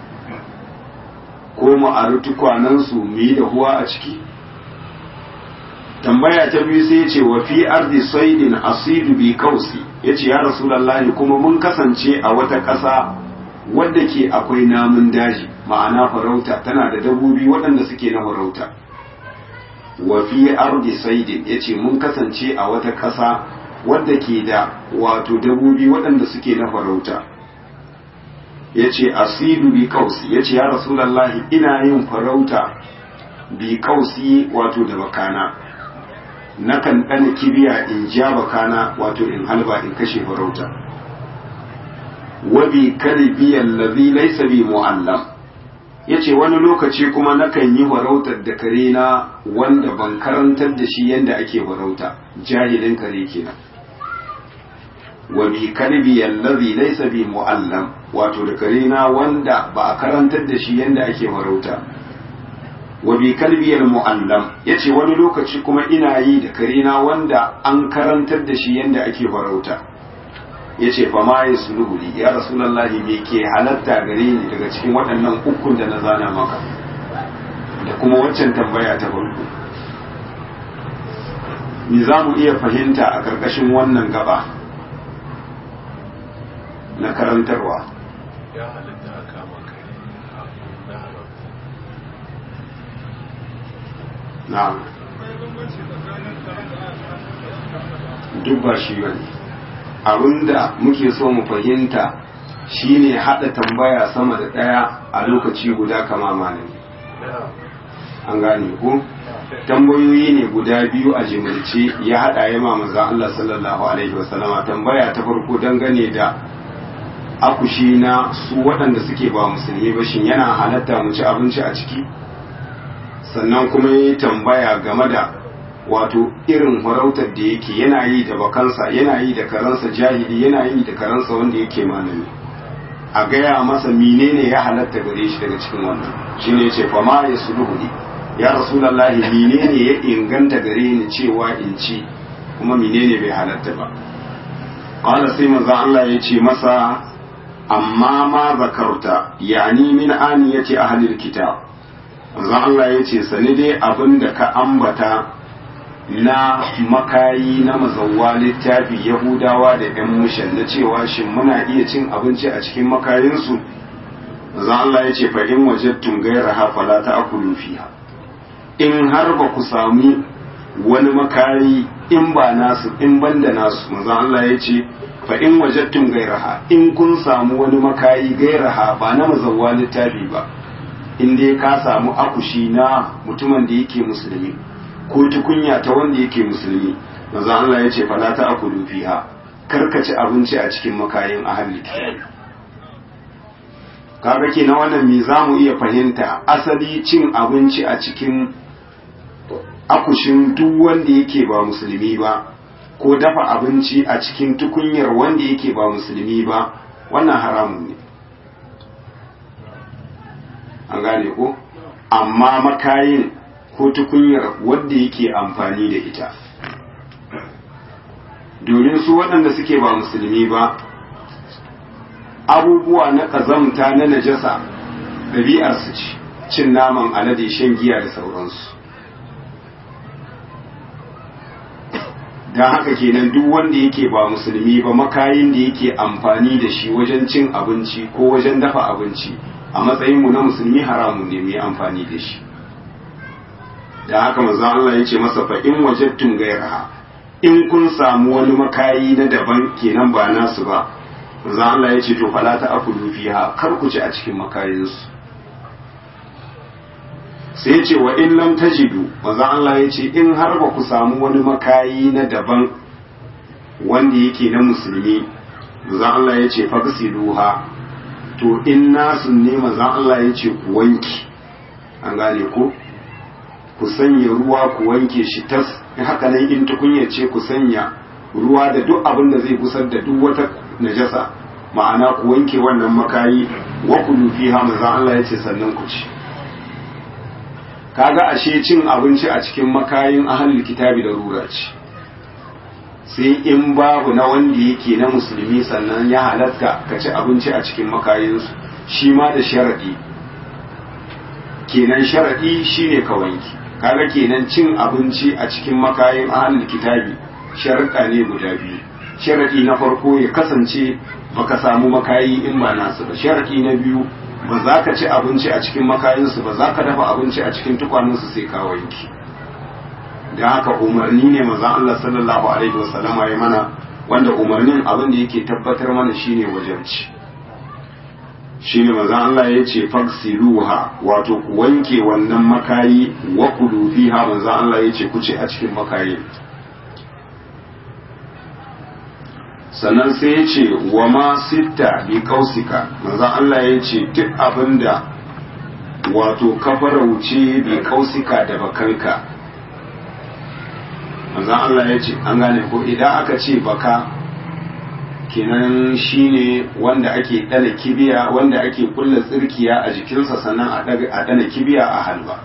ko mu ari tukwanansu mu yi da huwa a ciki tambaya ta biyu sai ya ce wa fi ardi saidin asidu bi kausi ya ce ya rasulallahi kuma mun kasance a wata ƙasa wadda ke akwai namun daji ma'ana farauta tana da dabbobi waɗanda suke na farauta wa fi ardi saidin yace mun kasance a wata ƙasa wadda ke da wato dabbobi waɗanda suke na farauta yace asidu bi kausi yace ya rasulullahi ina yin farauta bi kausi wato da bakana nakan ɗana kibiya in ja bakana wato in halba in kashe farauta wabi kalbi allazi laysa bi muallam yace wani lokaci kuma nakan yi farautar da kare na wanda ban karantar da shi yanda ake farauta jahilin kare kenan wabi kalbi allazi laysa bi muallam wato da kare na wanda ba a karantar da shi yanda ake farauta wabi kalbi al muallam yace wani lokaci kuma ina yi da kare na wanda an karantar da shi yanda ake farauta ya ce fa ma ya suluhu li ya rasulallahi me ke halatta gare ni daga cikin waɗannan ukun da na zana maka da kuma waccan tambaya ta farko me za mu iya fahimta a ƙarƙashin wannan gaba na karantarwa ya halatta a kama kai na haram na duk ba shi bane abinda muke so mu fahimta shine hada tambaya sama da daya a lokaci guda kama malami an gane ko tambayoyi ne guda biyu a jimilce ya hada ya manzo Allah sallallahu alaihi wasallama tambaya ta farko dangane da akushi na su waɗanda suke ba musulmi ba shin yana halatta mu ci abinci a ciki sannan kuma yi tambaya game da wato irin farautar da yake yana yi da bakansa yana yi da karansa jahili yana yi da karansa wanda yake malami a gaya masa menene ya halatta gare shi daga cikin wannan shine yace fa ma ya suluhu ya rasulullahi menene ya inganta gare ni cewa in ci kuma menene bai halatta ba qala sai manzo Allah ya ce masa amma ma zakarta yani min aniyati ahli alkitab manzo Allah ya ce sani dai abinda ka ambata na makayi na mazauwa littafi yahudawa da yan mushan na cewa shin muna iya cin abinci a cikin makayinsu zan Allah ya ce fa in wajadtum ghayraha fala ta'kulu fiha in har ba ku sami wani makayi in ba nasu in banda nasu manzon Allah ya ce fa in wajadtum ghayraha in kun samu wani makayi ghayraha ba na mazauwa littafi ba in dai ka samu akushi na mutumin da yake musulmi ko tukunya ta wanda yake musulmi manzo Allah ya ce fala ta akulu fiha karkaci abinci a cikin makayin ahli kitabi kaga kenan wannan me zamu iya fahimta asali cin abinci a cikin akushin duk wanda yake ba musulmi ba ko dafa abinci a cikin tukunyar wanda yake ba musulmi ba wannan haramun ne an gane ko amma makayin ko tukunyar wadda yake amfani da ita domin su waɗanda suke ba musulmi ba abubuwa na ƙazamta na najasa ɗabi'arsu ce cin naman alade shan giya da sauransu don haka kenan duk wanda yake ba musulmi ba makayin da yake amfani da shi wajen cin abinci ko wajen dafa abinci a matsayinmu na musulmi haramun ne mai amfani da shi da haka manzo Allah ya ce masa fa in wajadtum ghayraha in kun samu wani makayi na daban kenan ba nasu ba manzo Allah ya ce to fala ta akulu fiha kar ku ci a cikin makayinsu sai ce wa in lam tajidu manzo Allah ya ce in har ba ku samu wani makayi na daban wanda yake na musulmi manzo Allah ya ce fagsiluha to in nasu ne manzo Allah ya ce ku wanki an gane ko ku sanya ruwa ku wanke shi tas haka nan in tukunya ce ku sanya ruwa da duk abin da zai kusar da duk wata najasa ma'ana ku wanke wannan makayi wa kulu fiha manzo Allah ya ce sannan ku ci kaga ashe cin abinci a cikin makayin ahlul kitabi da rura ce sai in babu na wanda yake na musulmi sannan ya halatta ka ci abinci a cikin makayinsu shi ma da sharadi kenan sharadi shine ka wanki kaga kenan cin abinci a cikin makayin ahlul kitabi sharuɗa ne guda biyu sharadi na farko ya kasance baka samu makayi in ba nasu ba sharadi na biyu ba za ka ci abinci a cikin makayinsu ba za ka dafa abinci a cikin tukwaninsu sai ka wanki da haka umarni ne manzon Allah sallallahu alaihi wasallam ya mana wanda umarnin abin da yake tabbatar mana shine wajibci shine manzon Allah ya ce faksiluha wato ku wanke wannan makayi wa kulu fiha manzon Allah ya ce ku ci a cikin makayi sannan sai ya ce wa ma sitta bi kausika manzon Allah ya ce duk abinda wato kafarauce bi kausika da bakanka manzon Allah ya ce an gane ko idan aka ce baka kenan shine wanda ake dana kibiya wanda ake kulla tsirkiya a jikinsa sannan a dana kibiya a halba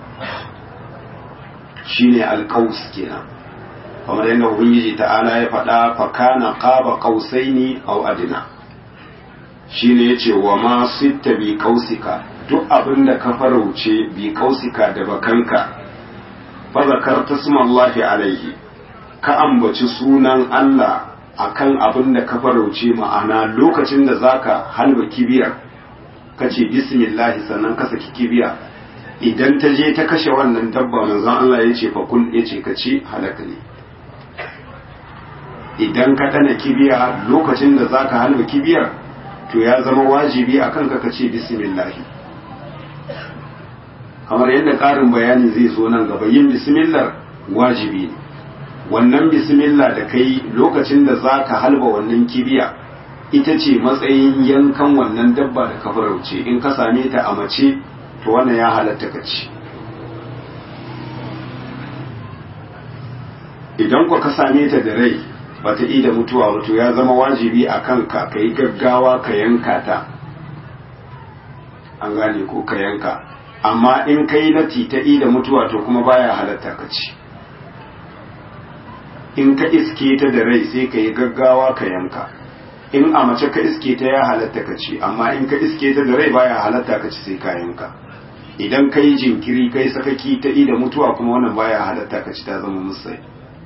shine alkaus kenan kamar yadda ubangiji ta'ala ya faɗa fakana qaba qausaini aw adna shine yace wa ma sitta bi qausika duk abin da ka farauce bi qausika da bakanka fa zakarta smallahi alaihi ka ambaci sunan Allah akan abin da ka farauce ma'ana lokacin da zaka halba kibiyar ka ce bismillahi sannan ka saki kibiya idan ta je ta kashe wannan dabba manzon Allah ya ce fa kun ya ce ka ci halaka ne idan ka dana kibiya lokacin da zaka halba kibiyar to ya zama wajibi akan ka ka ce bismillahi kamar yadda ƙarin bayani zai zo nan gaba yin bismillah wajibi ne wannan bismillah da kai lokacin da za ka halba wannan kibiya ita ce matsayin yankan wannan dabba da ka farauce in ka same ta a mace to wannan ya halatta ka ci idan ku ka same ta da rai ba ta da mutuwa ba to ya zama wajibi a kanka ka yi gaggawa ka yanka ta an gane ko ka yanka amma in ka yi lati ta da mutuwa to kuma baya halatta ka ci in ka iske ta da rai sai ka yi gaggawa ka yanka in a mace ka iske ta ya halatta ka ci amma in ka iske ta da rai baya halatta ka ci sai ka yanka idan ka yi jinkiri kai sakaki ta da mutuwa kuma wannan baya halatta ka ci ta zama musai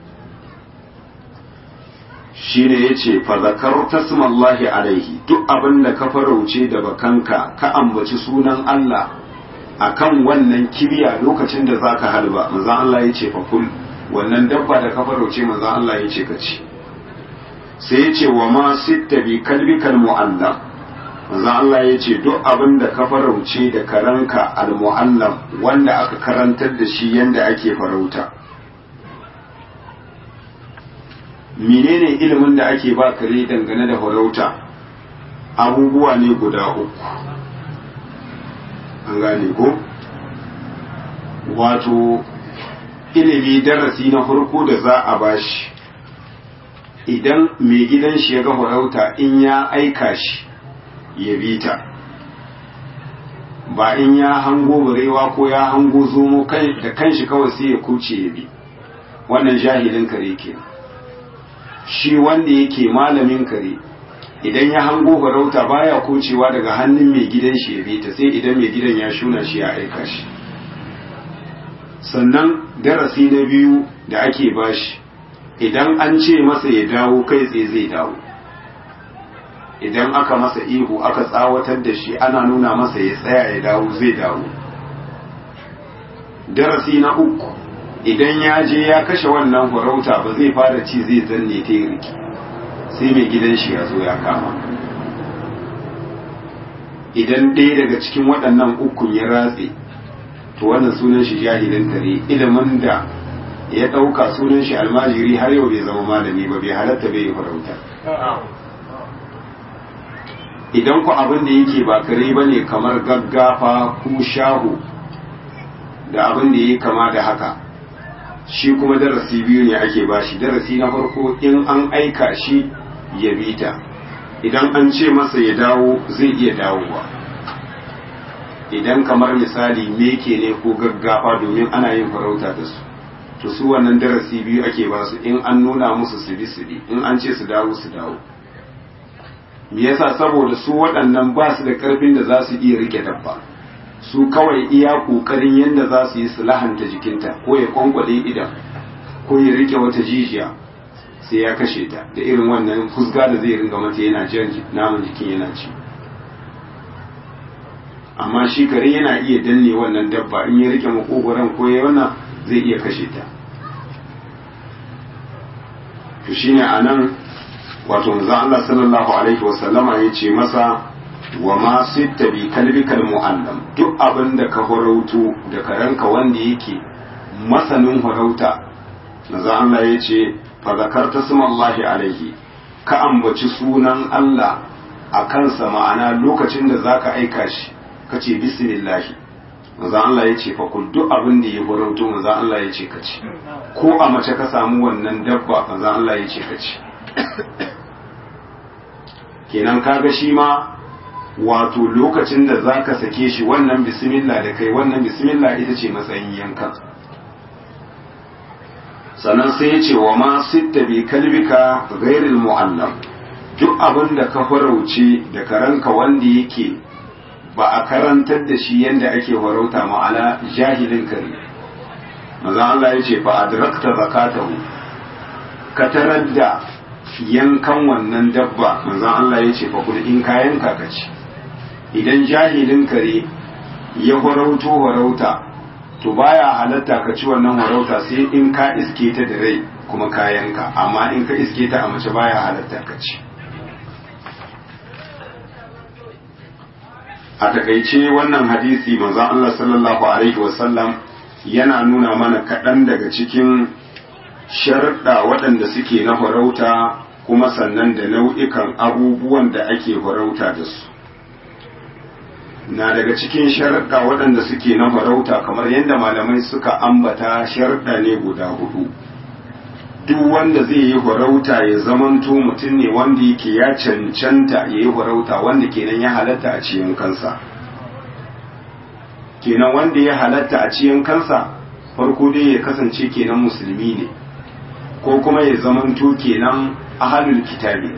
shine yace fa zakar tasmallahi alaihi duk abin da ka farauce da bakanka ka ambaci sunan Allah akan wannan kibiya lokacin da zaka halba manzon Allah yace fa kul wannan dabba da ka farauce manzon Allah yace ka ci sai yace wa ma sitta bi kalbikal mu'allam manzon Allah yace duk abin da ka farauce da karanka al mu'allam wanda aka karantar da shi yanda ake farauta menene ilimin da ake ba kare dangane da farauta abubuwa ne guda uku an gane ko wato ilimi darasi na farko da za a bashi idan mai gidan shi ya ga farauta in ya aika shi ya bi ta ba in ya hango barewa ko ya hango zomo kai da kanshi kawai sai ya kuce ya bi wannan jahilin kare ke shi wanda yake malamin kare idan ya hango farauta baya kucewa daga hannun mai gidan shi ya bi ta sai idan mai gidan ya shuna shi ya aika shi sannan darasi na biyu da ake bashi idan an ce masa ya dawo kai tsaye zai dawo idan aka masa ihu aka tsawatar da shi ana nuna masa ya tsaya ya dawo zai dawo darasi na uku idan ya je ya kashe wannan farauta ba zai fara ci zai zanne ta yi riki sai mai gidan shi ya zo ya kama idan ɗaya daga cikin waɗannan ukun ya ratse to wannan sunan shi jahilin kare ilimin da ya ɗauka sunan shi almajiri har yau bai zama malami ba bai halatta bai yi farauta idan ku abin da yake ba kare ba ne kamar gaggafa ko shahu da abin da ya kama da haka shi kuma darasi biyu ne ake bashi darasi na farko in an aika shi ya bita idan an ce masa ya dawo zai iya dawowa idan kamar misali meke ne ko gaggafa domin ana yin farauta da su to su wannan darasi biyu ake ba su in an nuna musu su bi su bi in an ce su dawo su dawo me yasa saboda su waɗannan ba su da ƙarfin da za su iya rike dabba su kawai iya ƙoƙarin yadda za su yi su lahanta jikinta ko ya kwankwale idan ko ya rike wata jijiya sai ya kashe ta da irin wannan fusga da zai ringa mata yana jan naman jikin yana ci amma shi kare yana iya danne wannan dabba in ya rike makogoron ko ya wannan zai iya kashe ta to shine anan wato manzo Allah sallallahu alaihi wasallama ya ce masa wa ma sitta bi kalbikal muallam duk abin da ka farauto da karanka wanda yake masanin farauta manzo Allah ya ce fa zakarta smallahi alaihi ka ambaci sunan Allah a kansa ma'ana lokacin da zaka aika shi kace bismillah manzo Allah ya ce fa kul duk abin da ya farauto manzo Allah ya ce ka ci ko a mace ka samu wannan dabba manzo Allah ya ce ka ci kenan kaga shi ma wato lokacin da zaka sake shi wannan bismillah da kai wannan bismillah ita ce matsayin yankan sannan sai ya ce wa ma sitta bi kalbika ghairil mu'allam duk abin da ka farauce da karanka wanda yake ba a karantar da shi yadda ake farauta ma'ana jahilin kare maza Allah ya ce fa adrakta zakatahu ka tarar da yankan wannan dabba manzon Allah ya ce fa kul in kayan ka ci idan jahilin kare ya farauto farauta to baya halatta ka ci wannan farauta sai in ka iske ta da rai kuma kayanka amma in ka iske ta a mace baya halatta ka ci a takaice wannan hadisi manzon Allah sallallahu alaihi wasallam yana nuna mana kaɗan daga cikin sharuɗa waɗanda suke na farauta kuma sannan da nau'ikan abubuwan da ake farauta da su na daga cikin sharuɗa waɗanda suke na farauta kamar yadda malamai suka ambata sharuɗa ne guda hudu duk wanda zai yi farauta ya zamanto mutum ne wanda yake ya cancanta ya yi farauta wanda kenan ya halatta a cikin kansa kenan wanda ya halatta a cikin kansa farko dai ya kasance kenan musulmi ne ko kuma ya zamanto kenan ahalul kitabi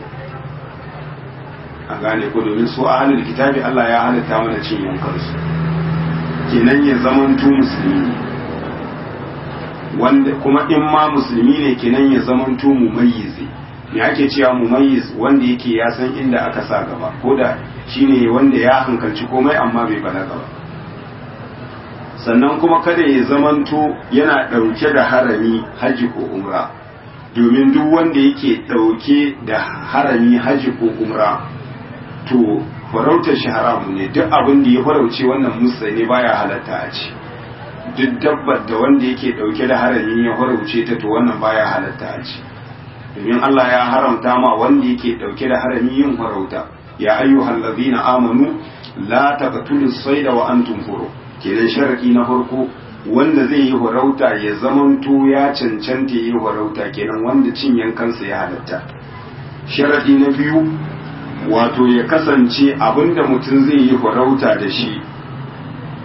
a gane ko domin su ahalul kitabi Allah ya halatta mana cin yankansu kenan ya zamanto musulmi ne wanda kuma in ma musulmi ne kenan ya zamanto mumayyizi me ake cewa mumayyiz wanda yake ya san inda aka sa gaba ko da shine wanda ya hankalci komai amma bai balaga ba sannan kuma kada ya zamanto yana ɗauke da harami haji ko umra domin duk wanda yake ɗauke da harami haji ko umra to farautar shi haramu ne duk abin da ya farauce wannan musa ne baya halatta a ci duk dabbar da wanda yake dauke da harami ya farauce ta to wannan baya halatta a ci domin Allah ya haramta ma wanda yake dauke da harami yin farauta ya ayyuhal ladina amanu la taqtulu sayda wa antum huru kenan sharadi na farko wanda zai yi farauta ya zamanto ya cancanta yi farauta kenan wanda cin yankansa ya halatta sharadi na biyu wato ya kasance abinda mutum zai yi farauta da shi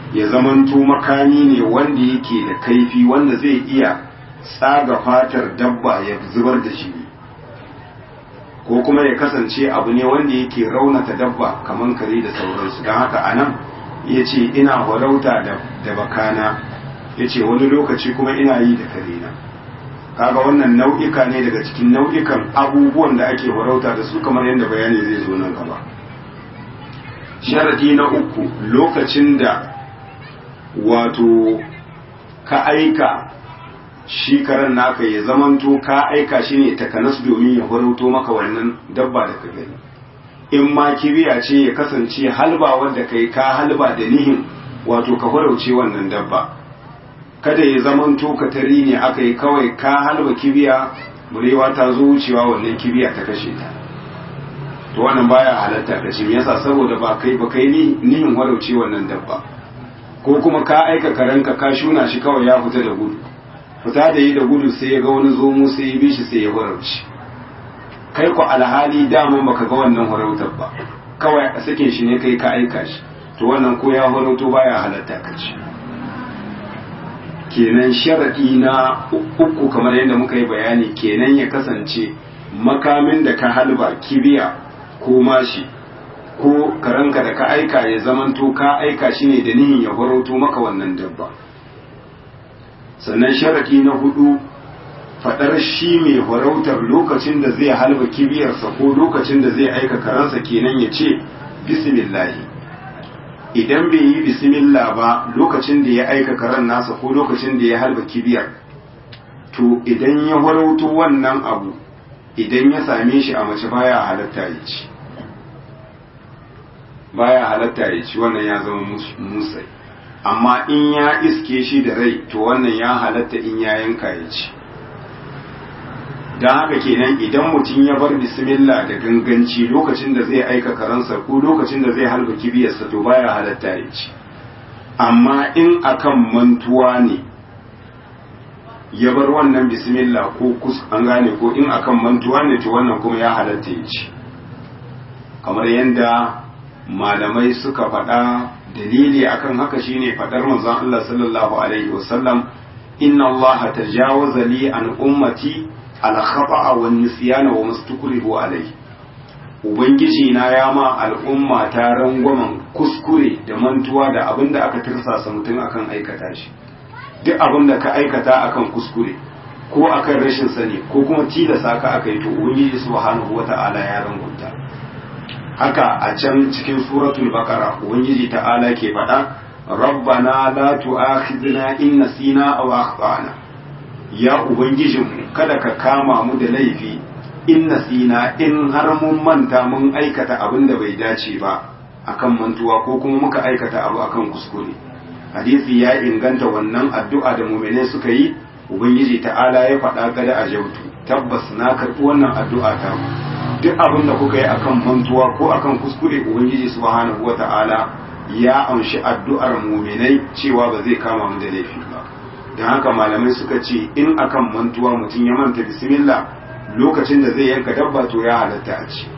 ya zamanto makami ne wanda yake da kaifi wanda zai iya tsaga fatar dabba ya zubar da shi ko kuma ya kasance abu ne wanda yake raunata dabba kamar kare da sauransu don haka a nan ya ce ina farauta da bakana ya ce wani lokaci kuma ina yi da karena kaga wannan nau'ika ne daga cikin nau'ikan abubuwan da ake farauta da su kamar yadda bayani zai zo nan gaba sharadi na uku lokacin da wato ka aika shi karen naka ya zamanto ka aika shi ne takanas domin ya farauto maka wannan dabba da ka gani in ma kibiya ce ya kasance halba wadda kai ka halba da nihin wato ka farauce wannan dabba kada ya zamanto ka tari ne aka yi kawai ka halba kibiya murewa ta zo wucewa wannan kibiya ta kashe ta to wannan baya halatta ka ce me yasa saboda ba kai ba kai nihin farauce wannan dabba ko kuma ka aika karanka ka shuna shi kawai ya fita da gudu fita da yi da gudu sai ya ga wani zomo sai ya bi shi sai ya farauci kai ku alhali dama baka ga wannan farautar ba kawai a sakin shi ne kai ka aika shi to wannan ko ya farauto baya halatta ka ci kenan sharadi na uku kamar yadda muka yi bayani kenan ya kasance makamin da ka halba kibiya ko mashi ko karanka da ka aika ya zamanto ka aika shi ne da nihin ya farauto maka wannan dabba sannan sharadi na hudu fadar shi mai farautar lokacin da zai halba kibiyarsa ko lokacin da zai aika karansa kenan ya ce bismillahi idan bai yi bismillah ba lokacin da ya aika karen nasa ko lokacin da ya halba kibiyar to idan ya farauto wannan abu idan ya same shi a mace baya halatta ya ci baya halatta ya ci wannan ya zama musai amma in ya iske shi da rai to wannan ya halatta in ya yanka ya ci don haka kenan idan mutum ya bar bismillah da ganganci lokacin da zai aika karansa ko lokacin da zai halba kibiyarsa to baya halatta ya ci amma in akan mantuwa ne ya bar wannan bismillah ko kus an gane ko in akan mantuwa ne to wannan kuma ya halatta ya ci kamar yadda malamai suka faɗa dalili akan haka shine faɗar manzon Allah sallallahu alaihi wasallam inna Allah tajawaza li an ummati al khata'a wan nisyana wa mastukrihu alaihi ubangiji na ya ma al'umma ta rangwamen kuskure da mantuwa da abin da aka tirsasa mutum akan aikata shi duk abin da ka aikata akan kuskure ko akan rashin sani ko kuma tilasa ka aka yi to ubangiji subhanahu wata'ala ya rangunta haka a can cikin suratul baqara ubangiji ta'ala ke faɗa rabbana la tu'akhidna in nasina aw akhtana ya ubangijinmu kada ka kama mu da laifi in nasina in har mun manta mun aikata abin da bai dace ba akan mantuwa ko kuma muka aikata abu akan kuskure hadisi ya inganta wannan addu'a da mu'minai suka yi ubangiji ta'ala ya faɗa kada a jautu tabbas na karɓi wannan addu'a ta duk abin da kuka yi akan mantuwa ko akan kuskure ubangiji subhanahu wata'ala ya amshi addu'ar mu'minai cewa ba zai kama mu da laifi ba don haka malamai suka ce in akan mantuwa mutum ya manta bismillah lokacin da zai yanka dabba to ya halatta a ci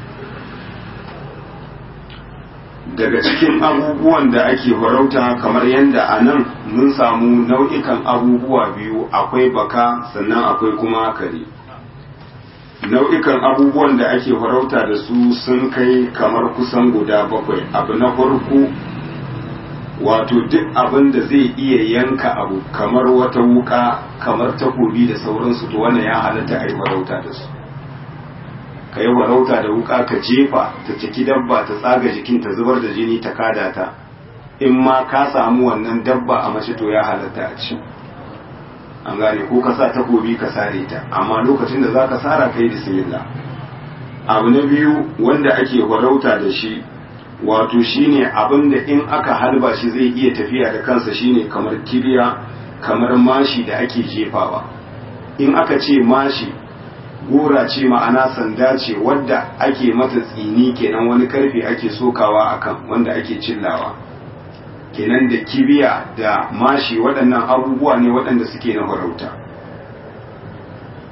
daga cikin abubuwan da ake farauta kamar yadda a nan mun samu nau'ikan abubuwa biyu akwai baka sannan akwai kuma kare nau'ikan abubuwan da ake farauta da su sun kai kamar kusan guda bakwai abu na farko wato duk abin da zai iya yanka abu kamar wata wuka kamar takobi da sauransu to wannan ya halatta a yi farauta da su ka yi farauta da wuka ka jefa ta ciki dabba ta tsaga jikin ta zubar da jini ta kada ta in ma ka samu wannan dabba a mace to ya halatta a ci an gane ko ka sa takobi ka sare ta amma lokacin da za ka sara kai bismillah abu na biyu wanda ake farauta da shi wato shine abin da in aka halba shi zai iya tafiya da kansa shine kamar kibiya kamar mashi da ake jefawa in aka ce mashi gora ce ma'ana sanda ce wadda ake mata tsini kenan wani karfe ake sokawa akan wanda ake cillawa kenan da kibiya da mashi waɗannan abubuwa ne waɗanda suke na farauta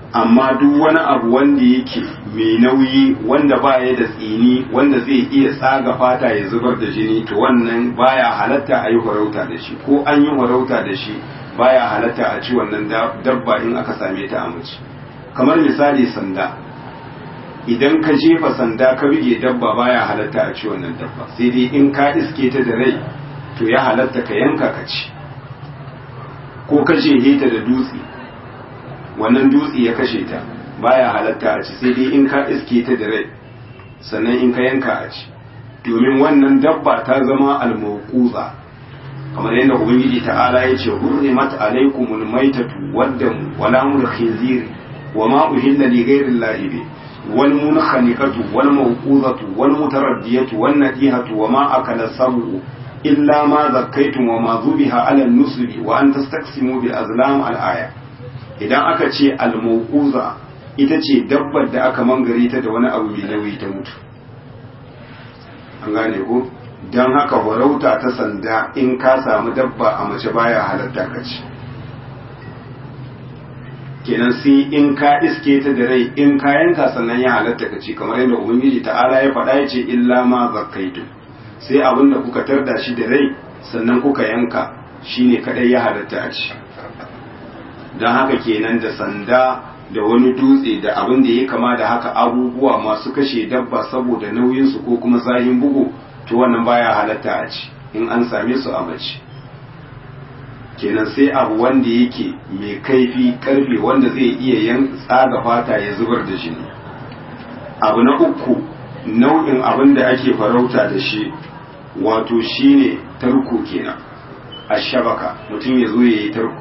amma duk wani abu wanda yake mai nauyi wanda ba ya da tsini wanda zai iya tsaga fata ya zubar da jini to wannan baya halatta a yi farauta da shi ko an yi farauta da shi baya halatta a ci wannan dabba in aka same ta a mace kamar misali sanda idan ka jefa sanda ka bige dabba baya halatta a ci wannan dabba sai dai in ka iske ta da rai to ya halatta ka yanka ka ci ko ka jehe ta da dutse wannan dutse ya kashe ta baya halatta a ci sai dai in ka iske ta da rai sannan in ka yanka a ci domin wannan dabba ta zama almawquza kamar yadda ubangiji ta'ala ya ce hurrimat alaikumul maitatu waddam wala mul khinzir wa ma uhilla li ghayri llahi bi wal munkhaniqatu wal mawquzatu wal mutaraddiyatu wan nadihatu wa ma akala sabu illa ma zakkaytum wa ma zubiha ala nusubi wa an tastaqsimu bil azlam al aya idan aka ce al mawquza ita ce dabbar da aka mangare ta da wani abu mai nauyi ta mutu an gane ko don haka farauta ta sanda in ka samu dabba a mace baya halatta ka ci kenan sai in ka iske ta da rai in ka yanka sannan ya halatta ka ci kamar yadda ubangiji ta'ala ya faɗa ya ce illa ma zakkaitu sai abin da kuka tarda shi da rai sannan kuka yanka shine kadai ya halatta a ci don haka kenan da sanda da wani dutse da abin da ya kama da haka abubuwa masu kashe dabba saboda nauyinsu ko kuma zahin bugu to wannan baya halatta a ci in an same su a mace kenan sai abu wanda yake mai kaifi karfe wanda zai iya yan tsaga fata ya zubar da jini abu na uku nau'in abin da ake farauta da shi wato shine tarko kenan a shabaka mutum ya zo ya yi tarko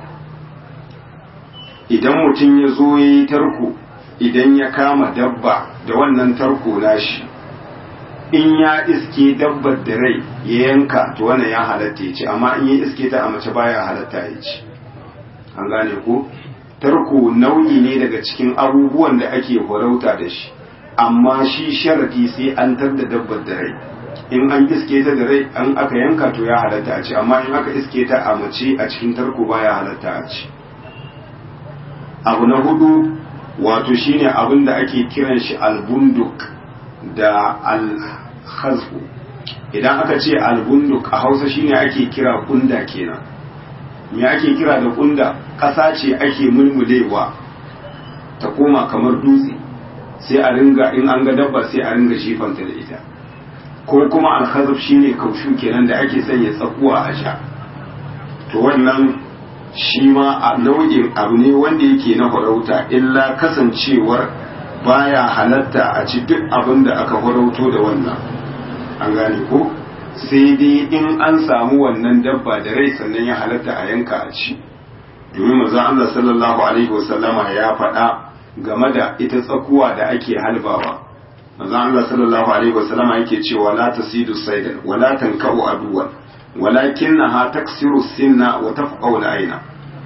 idan mutum ya zo ya yi tarko idan ya kama dabba da wannan tarko nashi in ya iske dabbar da rai ya yanka to wannan ya halatta ya ci amma in ya iske ta a mace baya halatta ya ci an gane ko tarko nau'i ne daga cikin abubuwan da ake farauta da shi amma shi sharadi sai an tar da dabbar da rai in an iske ta da rai an aka yanka to ya halatta a ci amma in aka iske ta a mace a cikin tarko baya halatta a ci abu na hudu wato shine abin da ake kiran shi albunduk da alhazbu idan aka ce albunduk a hausa shine ake kira kunda kenan me ake kira da kunda ƙasa ce ake mulmulewa ta koma kamar dutse sai a ringa in an ga dabba sai a ringa jifanta da ita ko kuma alhazab shine kaushu kenan da ake sanya tsakuwa a sha to wannan shi ma a nau'in abu ne wanda yake na farauta illa kasancewar baya halatta a ci duk abin da aka farauto da wannan an gane ko sai dai in an samu wannan dabba da rai sannan ya halatta a yanka a ci domin manzon Allah sallallahu alaihi wasallama ya faɗa game da ita tsakuwa da ake halbawa manzon Allah sallallahu alaihi wasallama yake cewa la tasidu saidan wala tankau aduwan walakinnaha taksiru sinna wa tafqau aina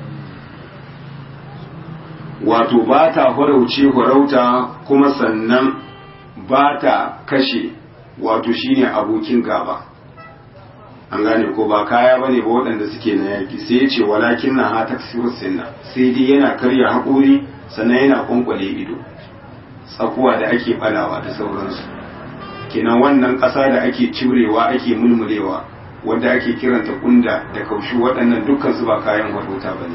wato ba ta farauce farauta kuma sannan ba ta kashe wato shine abokin gaba an gane ko ba kaya bane ba waɗanda suke na yaki sai ya ce walakin na ha taksiru sinna sai dai yana karya haƙori sannan yana kwankwale ido tsakuwa da ake balawa da sauransu kenan wannan ƙasa da ake cirewa ake mulmulewa wadda ake kiranta kunda da kaushi waɗannan dukkan su ba kayan farauta bane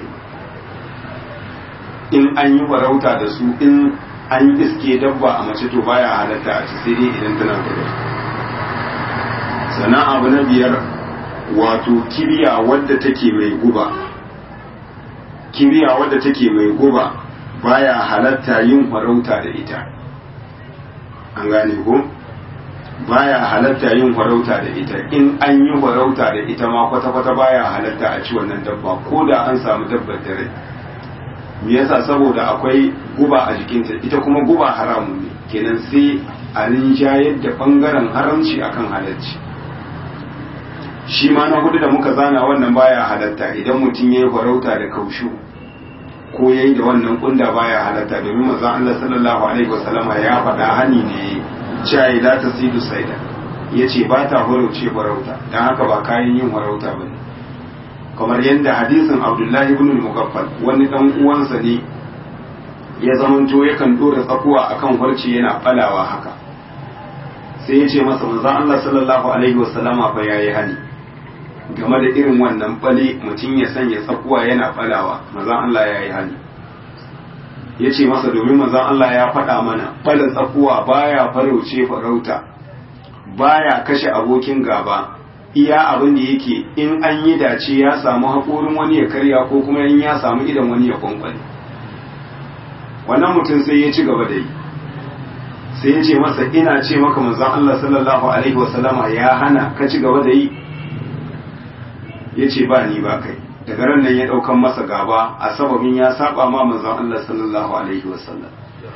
in an yi farauta da su in an iske dabba a mace to baya halatta a ci sai dai idan tana da sannan abu na biyar wato kibiya wadda take mai guba kibiya wadda take mai guba baya halatta yin farauta da ita an gane ko baya halatta yin farauta da ita in an yi farauta da ita ma kwata-kwata baya halatta a ci wannan dabba ko da an samu dabbar da rai me yasa saboda akwai guba a jikinta ita kuma guba haramun ne kenan sai a rinjayar da bangaren haramci akan halarci shi ma na hudu da muka zana wannan baya halatta idan mutum ya yi farauta da kaushu ko ya yi da wannan kunda baya halatta domin manzon Allah sallallahu alaihi wasallama ya faɗa hani ne cewa la tasidu saida yace ba ta farauce farauta dan haka ba kayan yin farauta bane kamar yadda hadisin Abdullahi ibn al-Mughaffal wani dan uwansa ne ya zamanto yakan dora tsakuwa akan farce yana balawa haka sai ya ce masa manzon Allah sallallahu alaihi wasallama fa yayi hali game da irin wannan bale mutum ya sanya tsakuwa yana balawa manzon Allah yayi hali ya ce masa domin manzon Allah ya faɗa mana bala tsakuwa baya farauce farauta baya kashe abokin gaba iya abin da yake in an yi dace ya samu haƙorin wani ya karya ko kuma in ya samu idan wani ya kwankwale wannan mutum sai ya ci gaba da yi sai ya ce masa ina ce maka manzon Allah sallallahu alaihi wasallama ya hana ka ci gaba da yi ya ce ba ni ba kai daga ran nan ya ɗaukan masa gaba a sababin ya saba ma manzon Allah sallallahu alaihi wasallam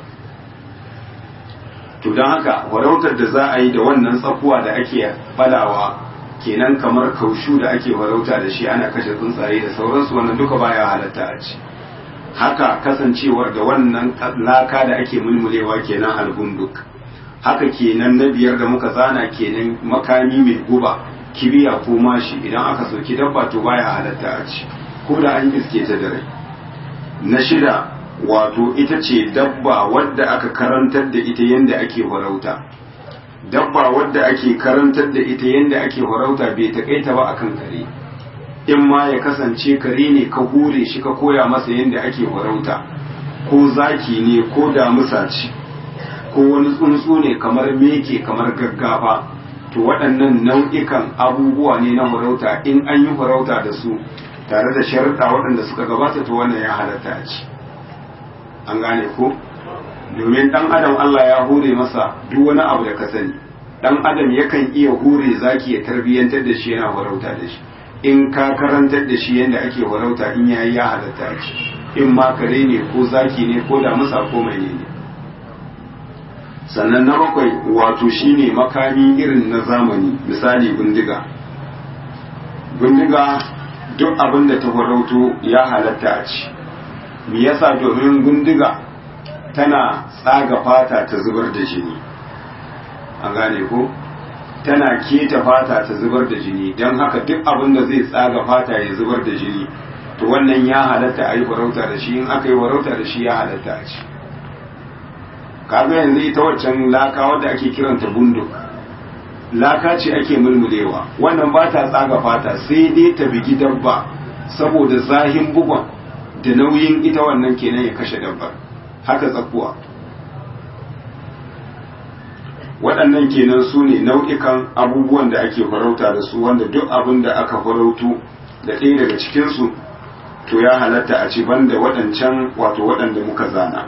to don haka warautar da za a yi da wannan tsakuwa da ake falawa kenan kamar kaushu da ake warauta da shi ana kashe tsuntsaye da sauransu wannan duka baya halatta a ci haka kasancewar da wannan laka da ake mulmulewa kenan algunduk haka kenan na biyar da muka zana kenan makami mai guba kibiya ko mashi idan aka soki dabba to baya halatta a ci ko da an iske ta da rai na shida wato ita ce dabba wadda aka karantar da ita yadda ake farauta dabba wadda ake karantar da ita yadda ake farauta bai takaita ba akan kare in ma ya kasance kare ne ka hure shi ka koya masa yadda ake farauta ko zaki ne ko damusa ce ko wani tsuntsu ne kamar meke kamar gaggafa to waɗannan nau'ikan abubuwa ne na farauta in an yi farauta da su tare da sharuɗa waɗanda suka gabata to wannan ya halatta a ci an gane ko domin ɗan adam Allah ya hure masa duk wani abu da ka sani ɗan adam yakan iya hure zaki ya tarbiyyantar da shi yana farauta da shi in ka karantar da shi yadda ake farauta in yayi ya halatta a ci in ma kare ne ko zaki ne ko da musa ko mai ne sannan na bakwai wato shine makami irin na zamani misali bindiga bindiga duk abin da ta farauto ya halatta a ci me yasa domin bindiga tana tsaga fata ta zubar da jini an gane ko tana keta fata ta zubar da jini don haka duk abin da zai tsaga fata ya zubar da jini to wannan ya halatta a yi farauta da shi in aka yi farauta da shi ya halatta a ci kaga yanzu ita waccan laka wadda ake kiranta bunduk laka ce ake mulmulewa wannan ba ta tsaga fata sai dai ta bigi dabba saboda zahin bugon da nauyin ita wannan kenan ya kashe dabbar haka tsakuwa waɗannan kenan su ne nau'ikan abubuwan da ake farauta da su wanda duk abin da aka farautu da ɗaya daga cikinsu to ya halatta a ci banda waɗancan wato waɗanda muka zana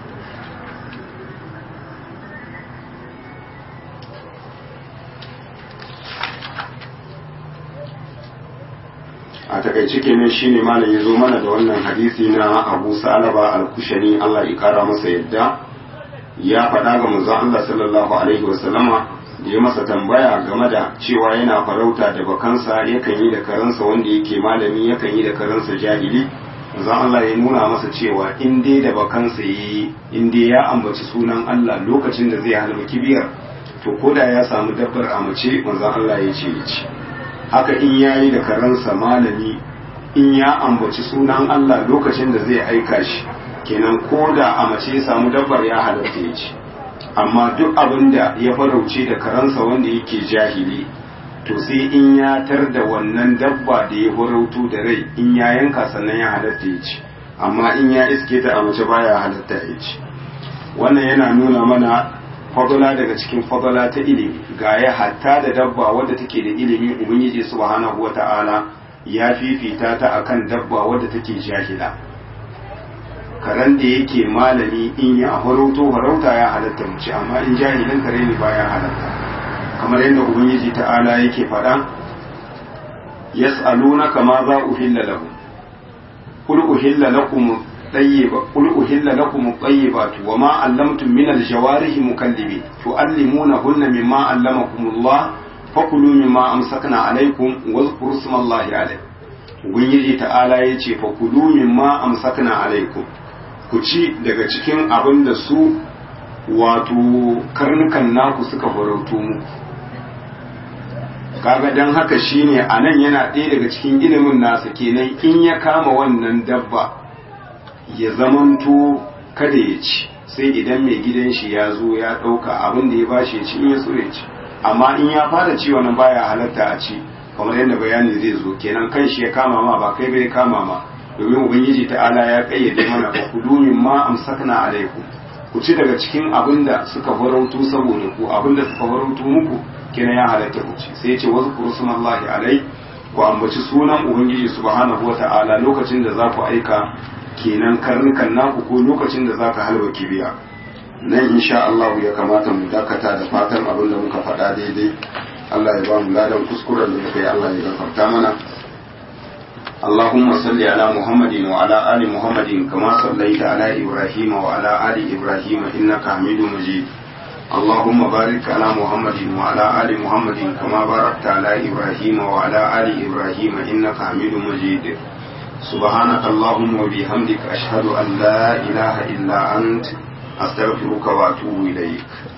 a takaice kenan shine malam ya zo mana da wannan hadisi na Abu Salaba al-Kushani Allah ya kara masa yadda ya faɗa ga manzon Allah sallallahu alaihi wasallama da ya masa tambaya game da cewa yana farauta da bakansa yakan yi da karansa wanda yake malami yakan yi da karansa jahili manzon Allah ya nuna masa cewa in dai da bakansa yi in dai ya ambaci sunan Allah lokacin da zai halma kibiyar to koda ya samu dabbar a mace manzon Allah ya ce ya ce haka in yayi da karansa malami in ya ambaci sunan Allah lokacin da zai aika shi kenan ko da a mace ya samu dabbar ya halatta ya ci amma duk abin da ya farauce da karansa wanda yake jahili to sai in ya tar da wannan dabba da ya farauto da rai in ya yanka sannan ya halatta ya ci amma in ya iske ta a mace baya halatta ya ci wannan yana nuna mana fadala daga cikin fadala ta ilimi ga ya hatta da dabba wadda take da ilimi ubangiji subhanahu wata'ala ya fifita ta akan dabba wadda take jahila karen da yake malami in ya farauto farauta ya halatta mu ci amma in jahilin kare ne baya halatta kamar yadda ubangiji ta'ala yake faɗa yas'alunaka ma za uhilla lahum qul uhilla lakum طيب قل أهل لكم الطيبات وما علمتم من الجوارح مكلبين تعلمونهن مما علمكم الله فكلوا مما أمسكنا عليكم واذكروا اسم الله عليه ubangiji ta'ala ya ce fa kulu mimma amsakna alaikum ku ci daga cikin abin da su wato karnukan naku suka farauto muku kaga dan haka shine anan yana ɗaya daga cikin ilimin nasa kenan in ya kama wannan dabba ya zamanto kada ya ci sai idan mai gidan shi ya zo ya ɗauka abin da ya bashi ya ci in ya so ya ci amma in ya fara ci wannan baya halatta a ci kamar yadda bayani zai zo kenan kan shi ya kama ma ba kai bai kama ma domin ubangiji ta'ala ya kayyade mana ba ku dumin ma amsakna alaikum ku ci daga cikin abin da suka farautu saboda ku abin da suka farautu muku kenan ya halatta ku ci sai ya ce wasu kursumallahi alai ku ambaci sunan ubangiji subhanahu wata'ala lokacin da za ku aika kenan karnukan naku ko lokacin da za ka halba kibiya nan insha Allah ya kamata mu dakata da fatan abin da muka faɗa daidai Allah ya ba mu ladan kuskuren da muka yi Allah ya gafarta mana اللهم صل على محمد وعلى آل محمد كما صليت على إبراهيم وعلى آل إبراهيم إنك حميد مجيد اللهم بارك على محمد وعلى آل محمد كما باركت على إبراهيم وعلى آل إبراهيم إنك حميد مجيد سبحانك اللهم وبحمدك أشهد أن لا إله إلا أنت أستغفرك وأتوب إليك